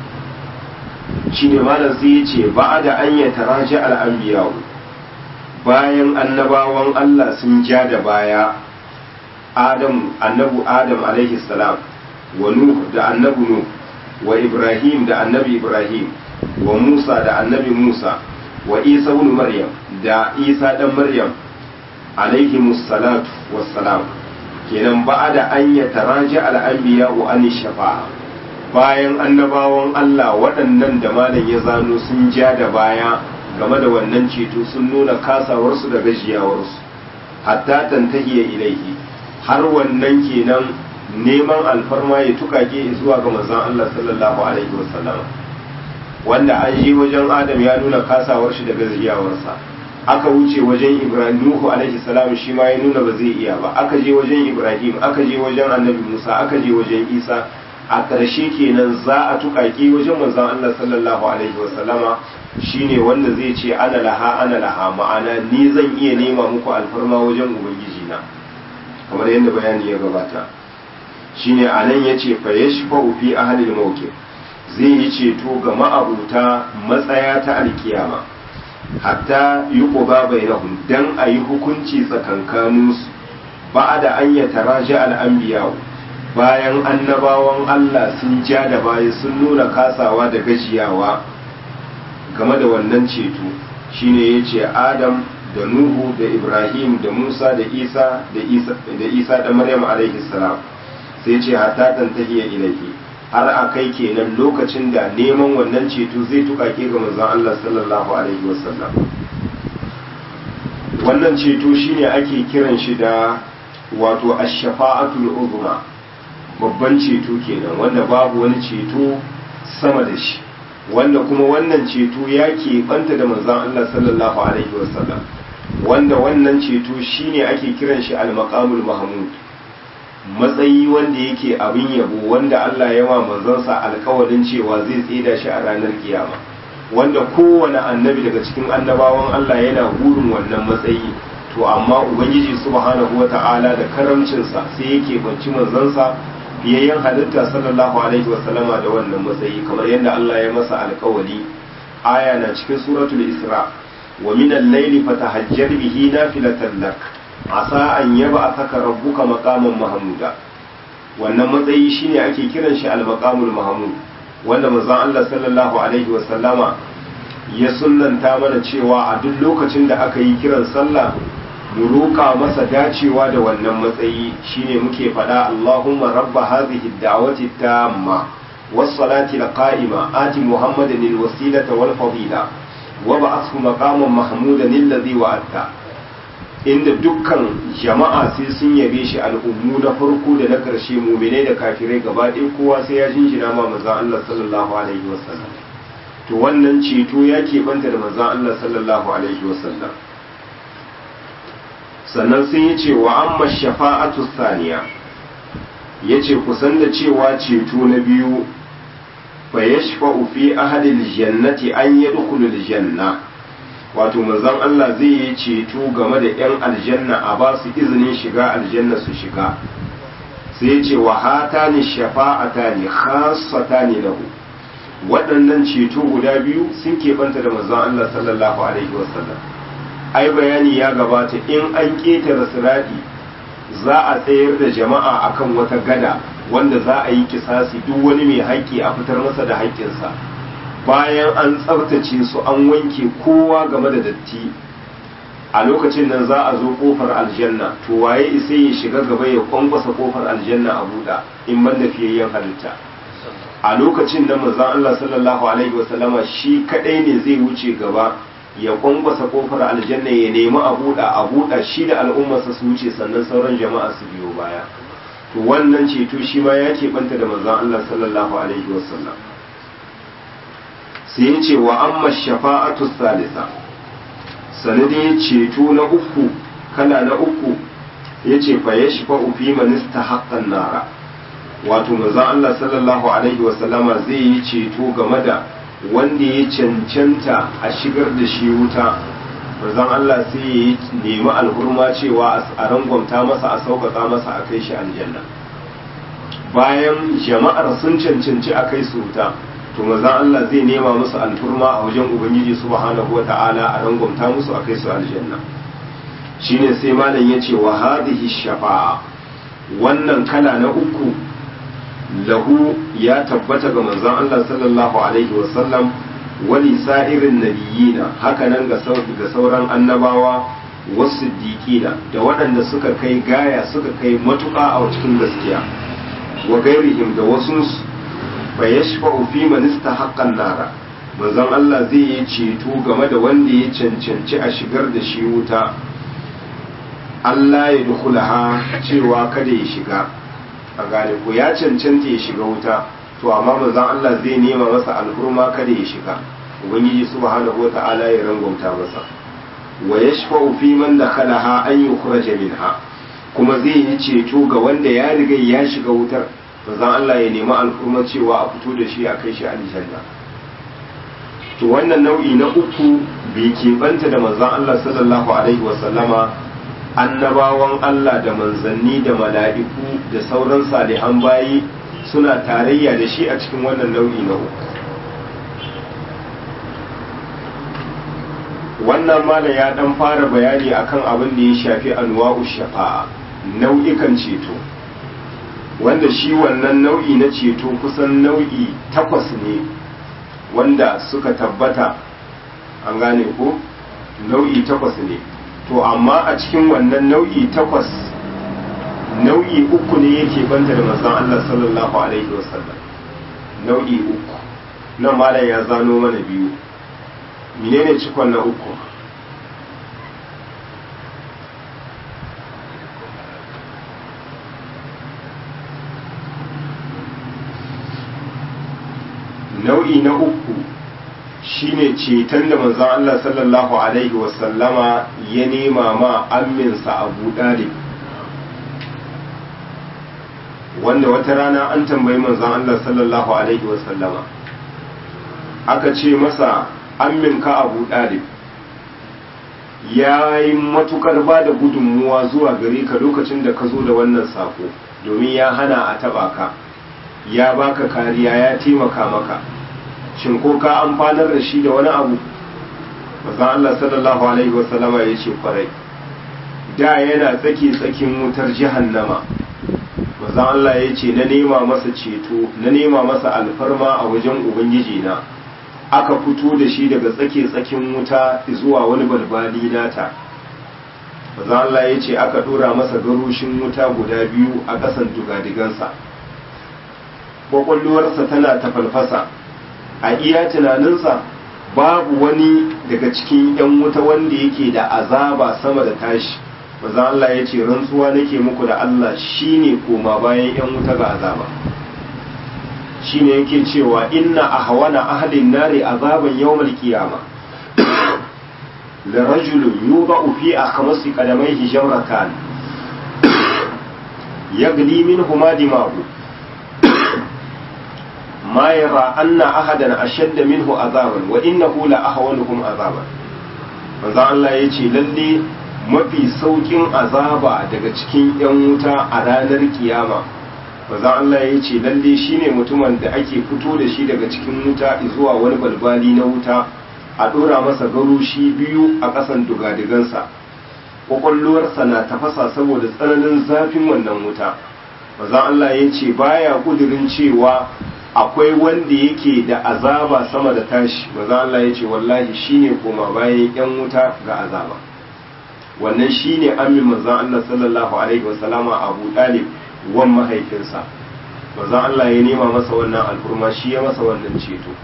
shi ne malam sai ya ce ba da an ya taraji al'ambiyawu bayan annabawan Allah sun ja da baya adam annabu adam alaihi salam wa nuh da annabi nuh wa ibrahim da annabi ibrahim wa musa da annabi musa wa isa ibn maryam da isa dan maryam alaihi musallatu wassalam kenan ba'da an ya taraji al'anbiya wa an shafa'a bayan annabawan Allah waɗannan da malam ya zano sun ja da baya game da wannan ceto sun nuna kasawarsu da gajiyawarsu hatta tantahiya ilaihi har wannan kenan neman alfarma ya tukake zuwa ga manzon Allah sallallahu alaihi wasallam wanda an yi wajen Adam ya nuna kasawar shi da gajiyawarsa aka wuce wajen Ibrahim Nuhu alaihi salam shi ma ya nuna ba zai iya ba aka je wajen Ibrahim aka je wajen Annabi Musa aka je wajen Isa a ƙarshe kenan za a tukake wajen manzon Allah sallallahu alaihi wasallama shine wanda zai ce ana laha ana laha ma'ana ni zan iya nema muku alfarma wajen ubangiji na kamar yadda bayani ya gabata shine anan yace fa yashfa'u fi ahli al-mawqif zai yi ceto ga ma'abuta matsaya ta alkiyama hatta yuqba bainahum dan ayi hukunci tsakankaninsu ba'da an yataraja al-anbiya bayan annabawan Allah sun ja da baya sun nuna kasawa da gajiyawa game da wannan ceto shine yace Adam da Nuhu da Ibrahim da Musa da Isa da Isa da Isa da Maryam alaihi salam sai ce hatta tantahiya ilaihi har a kai kenan lokacin da neman wannan ceto zai tukake ga manzon Allah sallallahu alaihi wasallam wannan ceto shine ake kiran shi da wato ash-shafa'atul uzma babban ceto kenan wanda babu wani ceto sama da shi wanda kuma wannan ceto ya banta da manzon Allah sallallahu alaihi wasallam wanda wannan ceto shine ake kiran shi al-maqamul mahmud matsayi wanda yake abin yabo wanda Allah ya wa manzansa alkawarin cewa zai tsida shi a ranar kiyama wanda kowane annabi daga cikin annabawan Allah yana burin wannan matsayi to amma ubangiji subhanahu wata'ala da karamcinsa sai yake banci manzansa biyayyen halitta sallallahu alaihi wasallama da wannan matsayi kamar yadda Allah ya masa alkawari aya na cikin suratul isra wa min al-layli fatahajjar bihi nafilatan lak asa an yaba saka rabbuka maqaman mahmuda wannan matsayi shine ake kiran shi al-maqamul mahmud wanda manzon Allah sallallahu alaihi wa sallama ya sunnanta mana cewa a duk lokacin da aka yi kiran sallah mu roƙa masa dacewa da wannan matsayi shine muke faɗa Allahumma rabba hadhihi ad-da'wati tamma was-salati al-qa'ima ati Muhammadan al-wasilata wal-fadila wa ba'athu maqaman mahmudan alladhi wa'adta inda dukkan jama'a sai sun yabe shi al'ummu na farko da na ƙarshe muminai da kafirai gaba ɗaya kowa sai ya jinjina ma manzon Allah sallallahu alaihi wasallam to wannan ceto ya keɓanta da manzon Allah sallallahu alaihi wasallam sannan sun yi cewa amma shafa'atu saniya ya ce kusan da cewa ceto na biyu fa yashfa'u fi ahadil jannati an yadkhulul janna wato manzon Allah zai yi ceto game da 'yan aljanna a ba su izinin shiga aljanna su shiga sai ya ce wa hatani shafa'atani khassatani lahu waɗannan ceto guda biyu sun keɓanta da manzon Allah sallallahu alaihi wasallam ai bayani ya gabata in an ƙetare sirati za a tsayar da jama'a akan wata gada wanda za a yi kisasi duk wani mai haƙƙi a fitar masa da haƙƙinsa bayan an tsabtace su an wanke kowa game da datti a lokacin nan za a zo kofar aljanna to waye isa ya shiga gaba ya kwankwasa kofar aljanna a buɗa in ban da fiyayyen halitta a lokacin nan manzon Allah sallallahu alaihi wasallama shi kadai ne zai wuce gaba ya kwankwasa kofar aljanna ya nemi a buɗa a buɗa shi da al'ummarsa su wuce sannan sauran jama'a su biyo baya to wannan ceto shi ma ya keɓanta da manzon Allah sallallahu alaihi wasallam sai ya ce wa amma shafa'atu salisa sanadin ceto na uku kala na uku ya ce fa ya shafa fi manista haƙƙan nara wato manzon Allah sallallahu alaihi wasallama zai yi ceto game da wanda ya cancanta a shigar da shi wuta manzon Allah sai ya nemi alhurma cewa a rangwamta masa a sauƙaƙa masa a kai shi aljanna bayan jama'ar sun cancanci a kai su wuta to manzon Allah zai nema musu alfurma a wajen ubangiji subhanahu wata'ala a rangwamta musu a kai su aljanna shine sai malam ya ce wa hadhihi shafa'a wannan kala na uku lahu ya tabbata ga manzon Allah sallallahu alaihi wasallam wali sa'irin nabiyina hakanan ga sauran annabawa wasu siddiqina da waɗanda suka kai gaya suka kai matuƙa a cikin gaskiya wa gairihim da wasu fa yashfa'u fi man istahaqqa nara manzon Allah zai yi ceto game da wanda ya cancanci a shigar da shi wuta Allah ya dukulaha cewa kada ya shiga a gane ko ya cancanta ya shiga wuta to amma manzon Allah zai nema masa alhurma kada ya shiga ubangiji subhanahu wata'ala ya rangwamta masa wa yashfa'u fi man dakhalaha an yukhraja minha kuma zai yi ceto ga wanda ya riga ya shiga wutar manzon Allah ya nemi alhurma cewa a fito da shi a kai shi aljanna to wannan nau'i na uku bai keɓanta da manzon Allah sallallahu alaihi wa sallama annabawan Allah da manzanni da mala'iku da sauran salihan bayi suna tarayya da shi a cikin wannan nau'i na uku wannan mala ya dan fara bayani akan abin da ya shafi anwa'u shafa'a nau'ikan ceto wanda shi wannan nau'i na ceto kusan nau'i takwas ne wanda suka tabbata an gane ko nau'i takwas ne to amma a cikin wannan nau'i takwas nau'i uku ne yake banta da manzon Allah sallallahu alaihi wasallam nau'i uku nan malam ya zano mana biyu menene cikon na uku nau'i na uku shine ceton da manzon Allah sallallahu alaihi wasallama ya nema ma amminsa Abu Dalib wanda wata rana an tambayi manzon Allah sallallahu alaihi wasallama aka ce masa amminka Abu Dalib ya yi matukar ba da gudunmuwa zuwa gare ka lokacin da ka zo da wannan sako domin ya hana a taba ka ya baka kariya ya taimaka maka shin ko ka amfanar da shi da wani abu mazan Allah sallallahu alaihi wasallama ya ce kwarai da yana tsaki tsakin wutar jahannama mazan Allah ya ce na nema masa ceto na nema masa alfarma a wajen ubangiji na aka fito da shi daga tsake tsakin wuta zuwa wani balbali nata mazan Allah ya ce aka dora masa garushin wuta guda biyu a ƙasan dugadigansa kwakwalwarsa tana ta falfasa a iya tunaninsa babu wani daga cikin yan wuta wanda yake da azaba sama da tashi manzon Allah ya ce rantsuwa nake muku da Allah shine koma bayan yan wuta ga azaba shine yake cewa inna ahwana ahlin nari azaban yawmal qiyama la rajulun yudau fi akhmasi qadamayhi jamratan yagli minhuma dimagu ma yara anna ahadan ashadda minhu azaban wa innahu la ahwanuhum azaban manzo Allah yace lalle mafi saukin azaba daga cikin yan wuta a ranar kiyama manzo Allah yace lalle shine mutumin da ake fito da shi daga cikin wuta zuwa wani balbali na wuta a dora masa garushi biyu a ƙasan dugadigansa kwakwalwarsa na tafasa saboda tsananin zafin wannan wuta manzo Allah yace baya kudirin cewa akwai wanda yake da azaba sama da tashi maza Allah ya ce wallahi shine koma bayan yan wuta ga azaba wannan shine amin manzon Allah sallallahu alaihi wasallama Abu Talib wan mahaifinsa manzon Allah ya nema masa wannan alfurma shi ya masa wannan ceto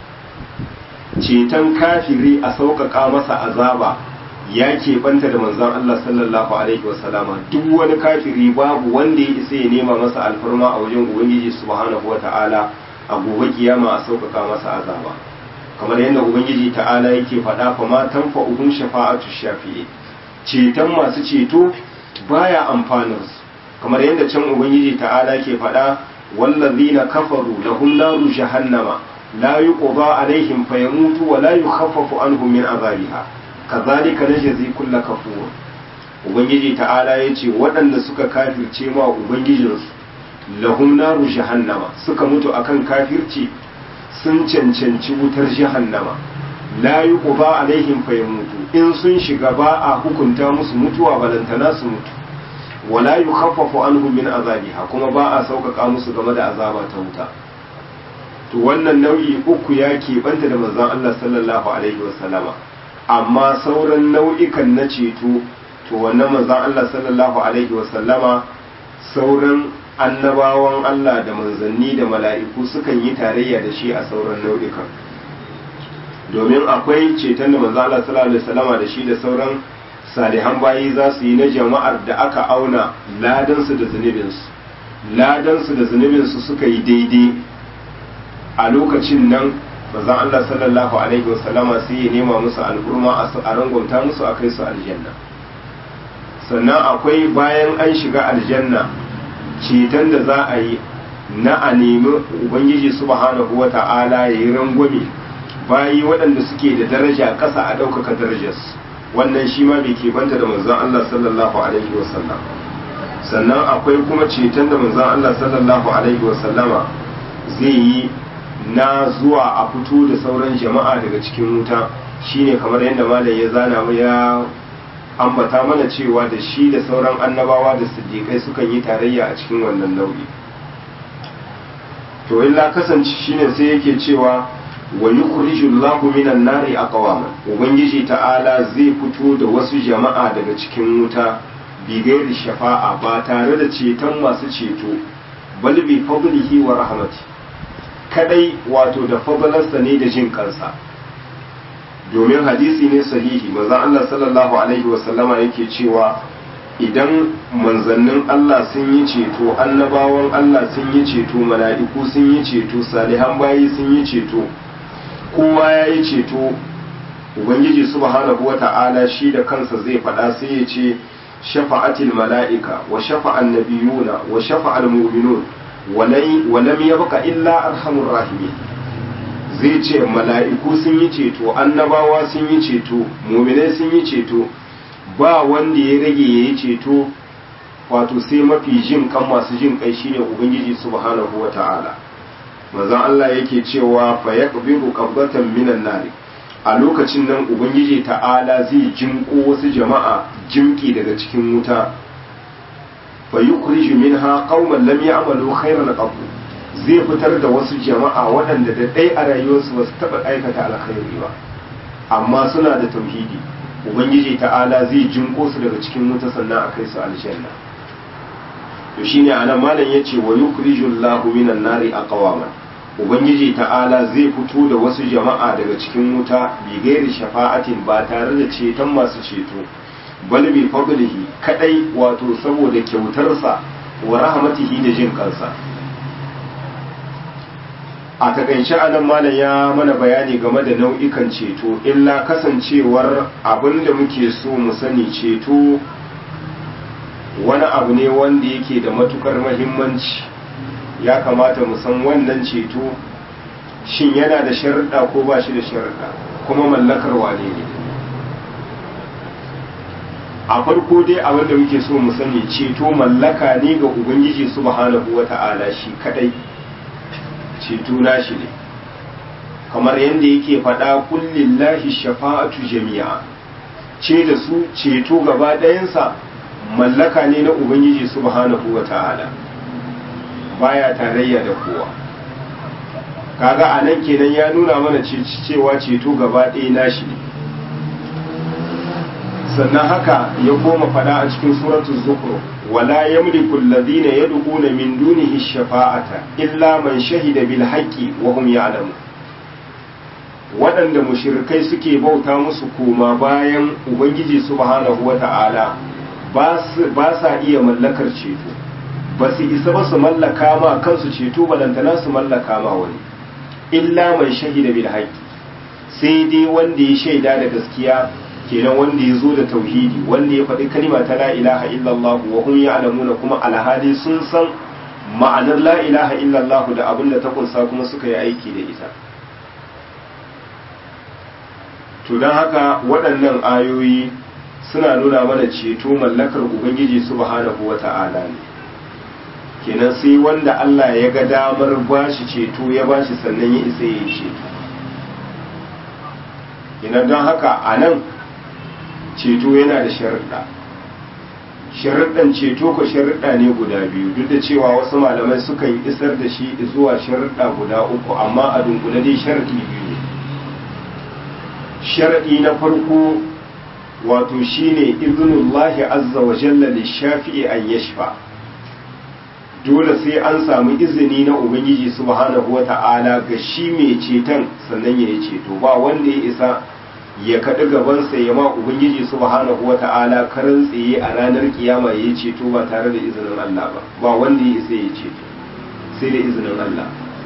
ceton kafiri a sauƙaƙa masa azaba ya keɓanta da manzon Allah sallallahu alaihi wasallama duk wani kafiri babu wanda ya isa ya nema masa alfarma a wajen ubangiji subhanahu wata'ala a gobe kiyama a sauƙaƙa masa azaba kamar yadda ubangiji ta'ala yake faɗa fa ma tanfa'uhum shafa'atu shafi'i ceton masu ceto baya amfanin su kamar yadda can ubangiji ta'ala ke faɗa wallazina kafaru lahum naru jahannama la yuqda alaihim fayamutu wa la yukhaffafu anhum min azabiha kazalika najzi kull kafur ubangiji ta'ala yace waɗanda suka kafirce ma ubangijinsu lahum naru jahannama suka mutu akan kafirci sun cancanci wutar jahannama la yuqda alaihim fayamutu in sun shiga ba a hukunta musu mutuwa balantana su mutu wala yukhaffafu anhum min azabiha kuma ba a sauƙaƙa musu game da azaba ta wuta to wannan nau'i uku ya keɓanta da manzon Allah sallallahu alaihi wasallama amma sauran nau'ikan na ceto to wannan manzon Allah sallallahu alaihi wasallama sauran annabawan Allah da manzanni da mala'iku sukan yi tarayya da shi a sauran nau'ikan domin akwai ceton da manzon Allah sallallahu alaihi wasallama da shi da sauran salihan bayi za su yi na jama'ar da aka auna ladansu da zunubinsu ladansu da zunubinsu suka yi daidai a lokacin nan bazan Allah sallallahu alaihi wasallama sai ya nema musu al'urma a rangwamta musu a kai su aljanna sannan akwai bayan an shiga aljanna ceton da za a yi na a nemi ubangiji subhanahu wa ta'ala ya yi rangwame bayi waɗanda suke da daraja ƙasa a ɗaukaka darajarsu wannan shi ma bai banta da manzon Allah sallallahu alaihi wasallam sannan akwai kuma ceton da manzon Allah sallallahu alaihi wasallama zai yi na zuwa a fito da sauran jama'a daga cikin wuta shine kamar yadda malam ya zana mu ya ambata mana cewa da shi da sauran annabawa da siddiƙai sukan yi tarayya a cikin wannan nau'i to illa kasance shine sai yake cewa wa yukhriju Allahu minan nari aqwaman ubangiji ta'ala zai fito da wasu jama'a daga cikin wuta bi gairi shafa'a ba tare da ceton masu ceto bal bi fadlihi wa rahmati kadai wato da fadlarsa ne da jin kansa domin hadisi ne sahihi manzon Allah sallallahu alaihi wa sallama yake cewa idan manzannin Allah sun yi ceto annabawan Allah sun yi ceto mala'iku sun yi ceto salihan bayi sun yi ceto kowa ya yi ceto ubangiji subhanahu wa ta'ala shi da kansa zai faɗa sai ya ce shafa'atil mala'ika wa shafa'an nabiyuna wa shafa'al mu'minun wa lam yabqa illa arhamur rahimin zai ce mala'iku sun yi ceto annabawa sun yi ceto mu'minai sun yi ceto ba wanda ya rage ya yi ceto wato sai mafi jin kan masu jin kai shine ubangiji subhanahu wa ta'ala manzon Allah yake cewa fa yaqbiru qabdatan minan nar a lokacin nan ubangiji ta'ala zai jinko wasu jama'a jimki daga cikin wuta fa yukhriju minha qauman lam ya'malu khairan qab zai fitar da wasu jama'a waɗanda da ɗai a rayuwarsu ba su taɓa aikata alkhairi ba amma suna da tauhidi ubangiji ta'ala zai jinko su daga cikin wuta sannan a kai su aljanna to shine anan malam yace wa yukhrijullahu minan nari aqwaman ubangiji ta'ala zai fito da wasu jama'a daga cikin wuta bi gairi shafa'atin ba tare da ceton masu ceto bal bi fadlihi kadai wato saboda kyautarsa wa rahmatihi da jin kansa a takaice anan malam ya mana bayani game da nau'ikan ceto illa kasancewar abin da muke so mu sani ceto wani abu ne wanda yake da matukar mahimmanci ya kamata mu san wannan ceto shin yana da sharuɗa ko ba shi da sharuɗa kuma mallakar wane ne a farko dai abin da muke so mu sani ceto mallaka ne ga ubangiji subhanahu wata'ala shi kadai ceto nashi ne kamar yadda yake faɗa kullillahi shafa'atu jami'a ce da su ceto gaba ɗayansa mallaka ne na ubangiji subhanahu wata'ala baya tarayya da kowa kaga a nan kenan ya nuna mana cewa ceto gaba ɗaya nashi ne sannan haka ya koma fada a cikin suratul zukhruf wala yamliku alladhina yad'una min dunihi shafa'ata illa man shahida bil haqqi wa hum ya'lamun waɗanda mushrikai suke bauta musu koma bayan ubangiji subhanahu wata'ala ba sa iya mallakar ceto ba su isa ba su mallaka ma kansu ceto balantana su mallaka ma wani illa man shahida bil haqqi sai dai wanda ya shaida da gaskiya kenan wanda ya zo da tauhidi wanda ya faɗi kalima ta la ilaha illallah wa hum ya'lamuna kuma alhali sun san ma'anar la ilaha illallah da abin da ta kunsa kuma suka yi aiki da ita to don haka waɗannan ayoyi suna nuna mana ceto mallakar ubangiji subhanahu wata'ala ne kenan sai wanda Allah ya ga damar bashi ceto ya bashi sannan ya isa ya yi ceto kenan don haka a nan ceto yana da sharuɗa sharuɗan ceto ko sharuɗa ne guda biyu duk da cewa wasu malamai sukan isar da shi zuwa sharuɗa guda uku amma a dunkule dai sharaɗi biyu ne sharaɗi na farko wato shine iznullahi azza wa jalla lishafi'i an yashfa dole sai an samu izini na ubangiji subhanahu wata'ala ga shi mai ceton sannan ya yi ceto ba wanda ya isa ya kaɗi gabansa ya ma ubangiji subhanahu wata'ala karan tsaye a ranar kiyama ya yi ceto ba tare da izinin Allah ba ba wanda ya isa ya ceto sai da izinin Allah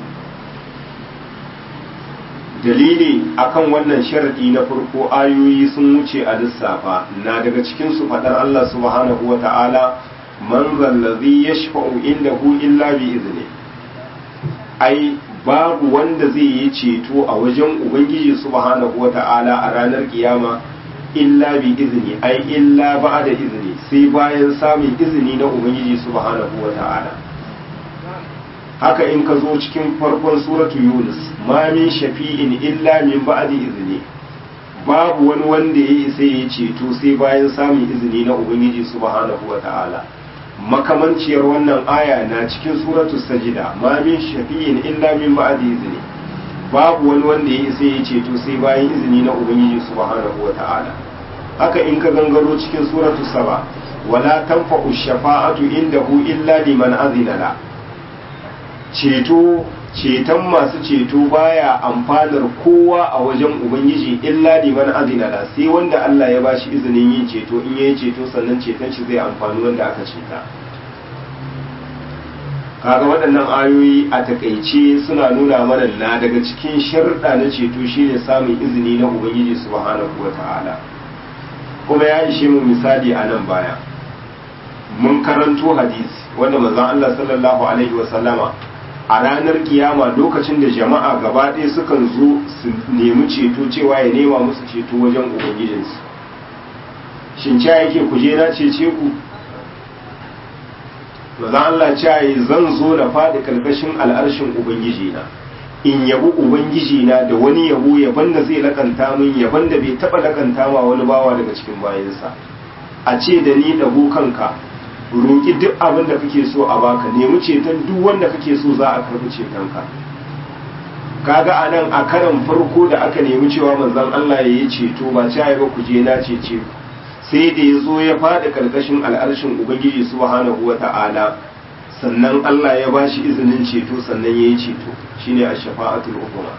dalili akan wannan sharadi na farko ayoyi sun wuce a lissafa na daga cikin su fadar Allah subhanahu wata'ala man zallazi yashfa'u indahu illa bi izni ai babu wanda zai yi ceto a wajen ubangiji subhanahu wata'ala a ranar kiyama illa bi izni ai illa ba'da izni sai bayan samun izini na ubangiji subhanahu wata'ala haka in ka zo cikin farkon suratu yunus ma min shafi'in illa min ba'di izni babu wani wanda ya isa ya ceto sai bayan samun izini na ubangiji subhanahu wata'ala makamanciyar wannan aya na cikin suratu sajida ma min shafi'in illa min ba'di izni babu wani wanda ya isa ya ceto sai bayan izini na ubangiji subhanahu wata'ala haka in ka gangaro cikin suratu saba wala tanfa'u shafa'atu indahu illa liman azina la ceto ceton masu ceto baya amfanar kowa a wajen ubangiji illa liman azina la sai wanda Allah ya bashi izinin yin ceto in yayi ceto sannan ceton shi zai amfani wanda aka ceta kaga waɗannan ayoyi a takaice suna nuna mana na daga cikin sharuɗa na ceto shine samun izini na ubangiji subhanahu wata'ala kuma ya ishe mu misali a nan baya mun karanto hadisi wanda manzon Allah sallallahu alaihi wasallama a ranar kiyama lokacin da jama'a gaba ɗaya sukan zo su nemi ceto cewa ya nema musu ceto wajen ubangijinsu shin ca yake ku je na cece ku maza Allah ca yi zan zo na faɗi karkashin al'arshin ubangijina in yabi ubangijina da wani yabo yaban da zai lakanta min yaban da bai taɓa lakanta ma wani bawa daga cikin bayansa a ce da ni ɗago kanka roƙi duk abin da kake so a baka nemi ceton duk wanda kake so za a karɓi cetonka kaga a nan a karan farko da aka nemi cewa manzon Allah ya yi ceto ba ci ba ku je na cece sai da ya zo ya faɗi ƙarƙashin al'arshin ubangiji subhanahu wa ta'ala sannan Allah ya ba shi izinin ceto sannan ya yi ceto shine a shafa'atul ukuma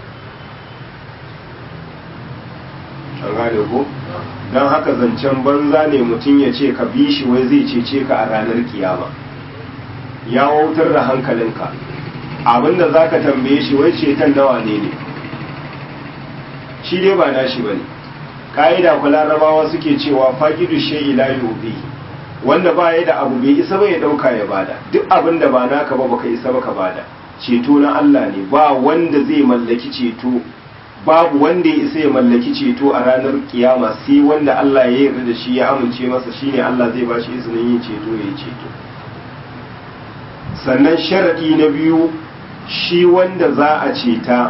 an gane ko don haka zancen banza ne mutum ya ce ka bi shi wai zai cece ka a ranar kiyama ya wautar da hankalinka abinda za ka tambaye shi wai ceton nawa ne ne shi dai ba nashi ba ne ƙa'ida ku larabawa suke cewa faƙidu shai ila yobe wanda ba ya da abu bai isa ba ya ɗauka ya bada duk abin da ba naka ba baka isa ba ka bada ceto na Allah ne ba wanda zai mallaki ceto babu wanda ya isa ya mallaki ceto a ranar kiyama sai wanda Allah ya yarda da shi ya amince masa shine Allah zai ba shi izinin yin ceto ya yi ceto sannan sharadi na biyu shi wanda za a ceta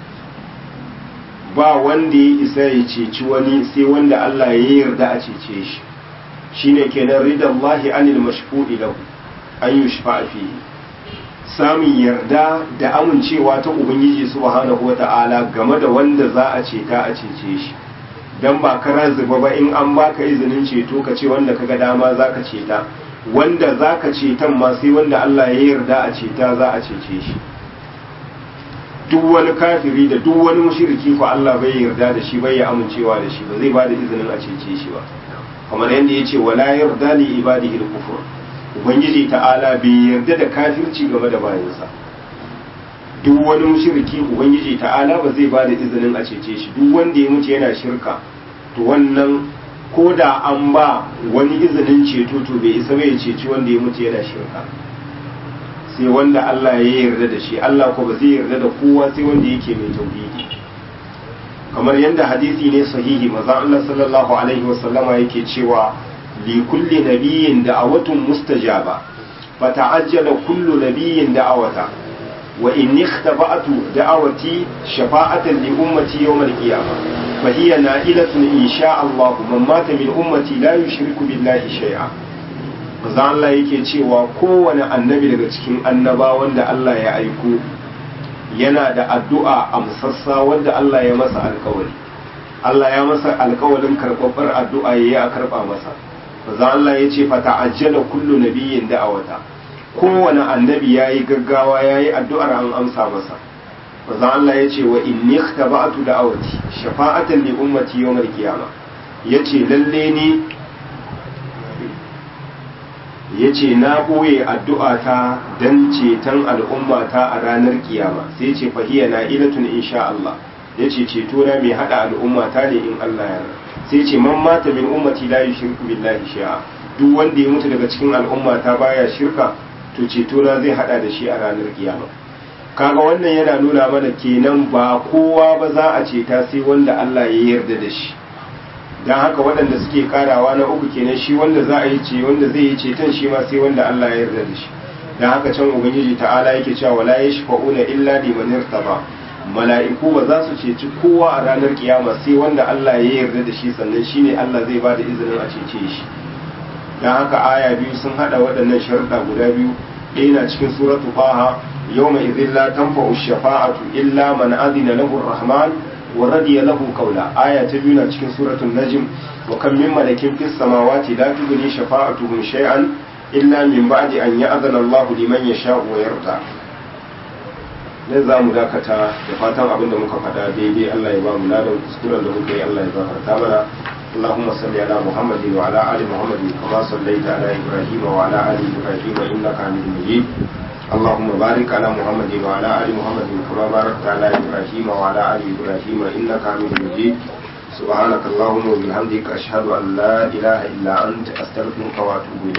ba wanda ya isa ya ceci wani sai wanda Allah ya yarda a cece shi shine kenan ridallahi anil mashfu'i lahu an yushfa'a fihi samun yarda da amincewa ta ubangiji subhanahu wata'ala game da wanda za a ceta a cece shi dan ba kara zuba ba in an baka izinin ceto ka ce wanda kaga dama zaka ceta wanda zaka cetan ma sai wanda Allah ya yarda a ceta za a cece shi duk wani kafiri da duk wani mushriki ko Allah bai yarda da shi bai ya amincewa da shi ba zai bada izinin a cece shi ba kamar yadda yace wala yarda li ibadihi al-kufr ubangiji ta'ala bai yarda da kafirci game da bayansa duk wani mushriki ubangiji ta'ala ba zai bada izinin a cece shi duk wanda ya mutu yana shirka to wannan ko da an ba wani izinin ceto to bai isa bai ceci wanda ya mutu yana shirka sai wanda Allah ya yarda da shi Allah ko ba zai yarda da kowa sai wanda yake mai tauhidi kamar yadda hadisi ne sahihi manzon Allah sallallahu alaihi wasallama yake cewa li kulli nabiyyin da'awatun mustajaba fata'ajjala kullu nabiyyin da'awata wa in ikhtaba'tu da'awati shafa'atan li ummati yawm al-qiyamah fa hiya na'ilatun insha Allah man mata min ummati la yushriku billahi shay'a manzon Allah yake cewa kowane annabi daga cikin annabawan da Allah ya aiko yana da addu'a amsassa wanda Allah ya masa alkawari Allah ya masa alkawarin karɓaɓɓar addu'a ya yi a karɓa masa maza Allah ya ce fata ajjala kullu nabiyyin da'awata kowane annabi ya yi gaggawa ya yi addu'ar an amsa masa maza Allah ya ce wa inni taba'atu da'awati shafa'atan li ummati yawmal qiyama yace lalle ni ya ce na ɓoye addu'ata don ceton al'ummata a ranar kiyama sai ce fahiya na ilatun insha Allah ya ce ceto na mai haɗa al'ummata ne in Allah ya sai ce man mata min ummati la yushriku billahi shi'a duk wanda ya mutu daga cikin al'ummata baya shirka to ceto na zai haɗa da shi a ranar kiyama kaga wannan yana nuna mana kenan ba kowa ba za a ceta sai wanda Allah ya yarda da shi don haka waɗanda suke karawa na uku kenan shi wanda za a yi ce wanda zai yi ceton shi ma sai wanda Allah ya yarda da shi don haka can ubangiji ta'ala yake cewa wala yashfa'una illa liman irtaba mala'iku ba za su ceci kowa a ranar kiyama sai wanda Allah ya yarda da shi sannan shine Allah zai ba da izinin a cece shi don haka aya biyu sun hada waɗannan sharuɗa guda biyu ɗaya na cikin suratu faha yawma idhin la tanfa'u shafa'atu illa man adina lahu rahman ورضي له قولا آية تبينا cikin سورة النجم وكم من ملك في السماوات لا تغني شفاعتهم شيئا إلا من بعد أن يأذن الله لمن يشاء ويرضى ne za mu dakata da fatan abin da muka faɗa daidai Allah ya ba mu ladan kuskuren da muka yi Allah ya gafarta mana اللهم صل على محمد وعلى آل محمد كما صليت على إبراهيم وعلى آل إبراهيم إنك حميد مجيد اللهم بارك على محمد وعلى آل محمد كما باركت على إبراهيم وعلى آل إبراهيم إنك حميد مجيد سبحانك اللهم وبحمدك أشهد أن لا إله إلا أنت أستغفرك وأتوب إليك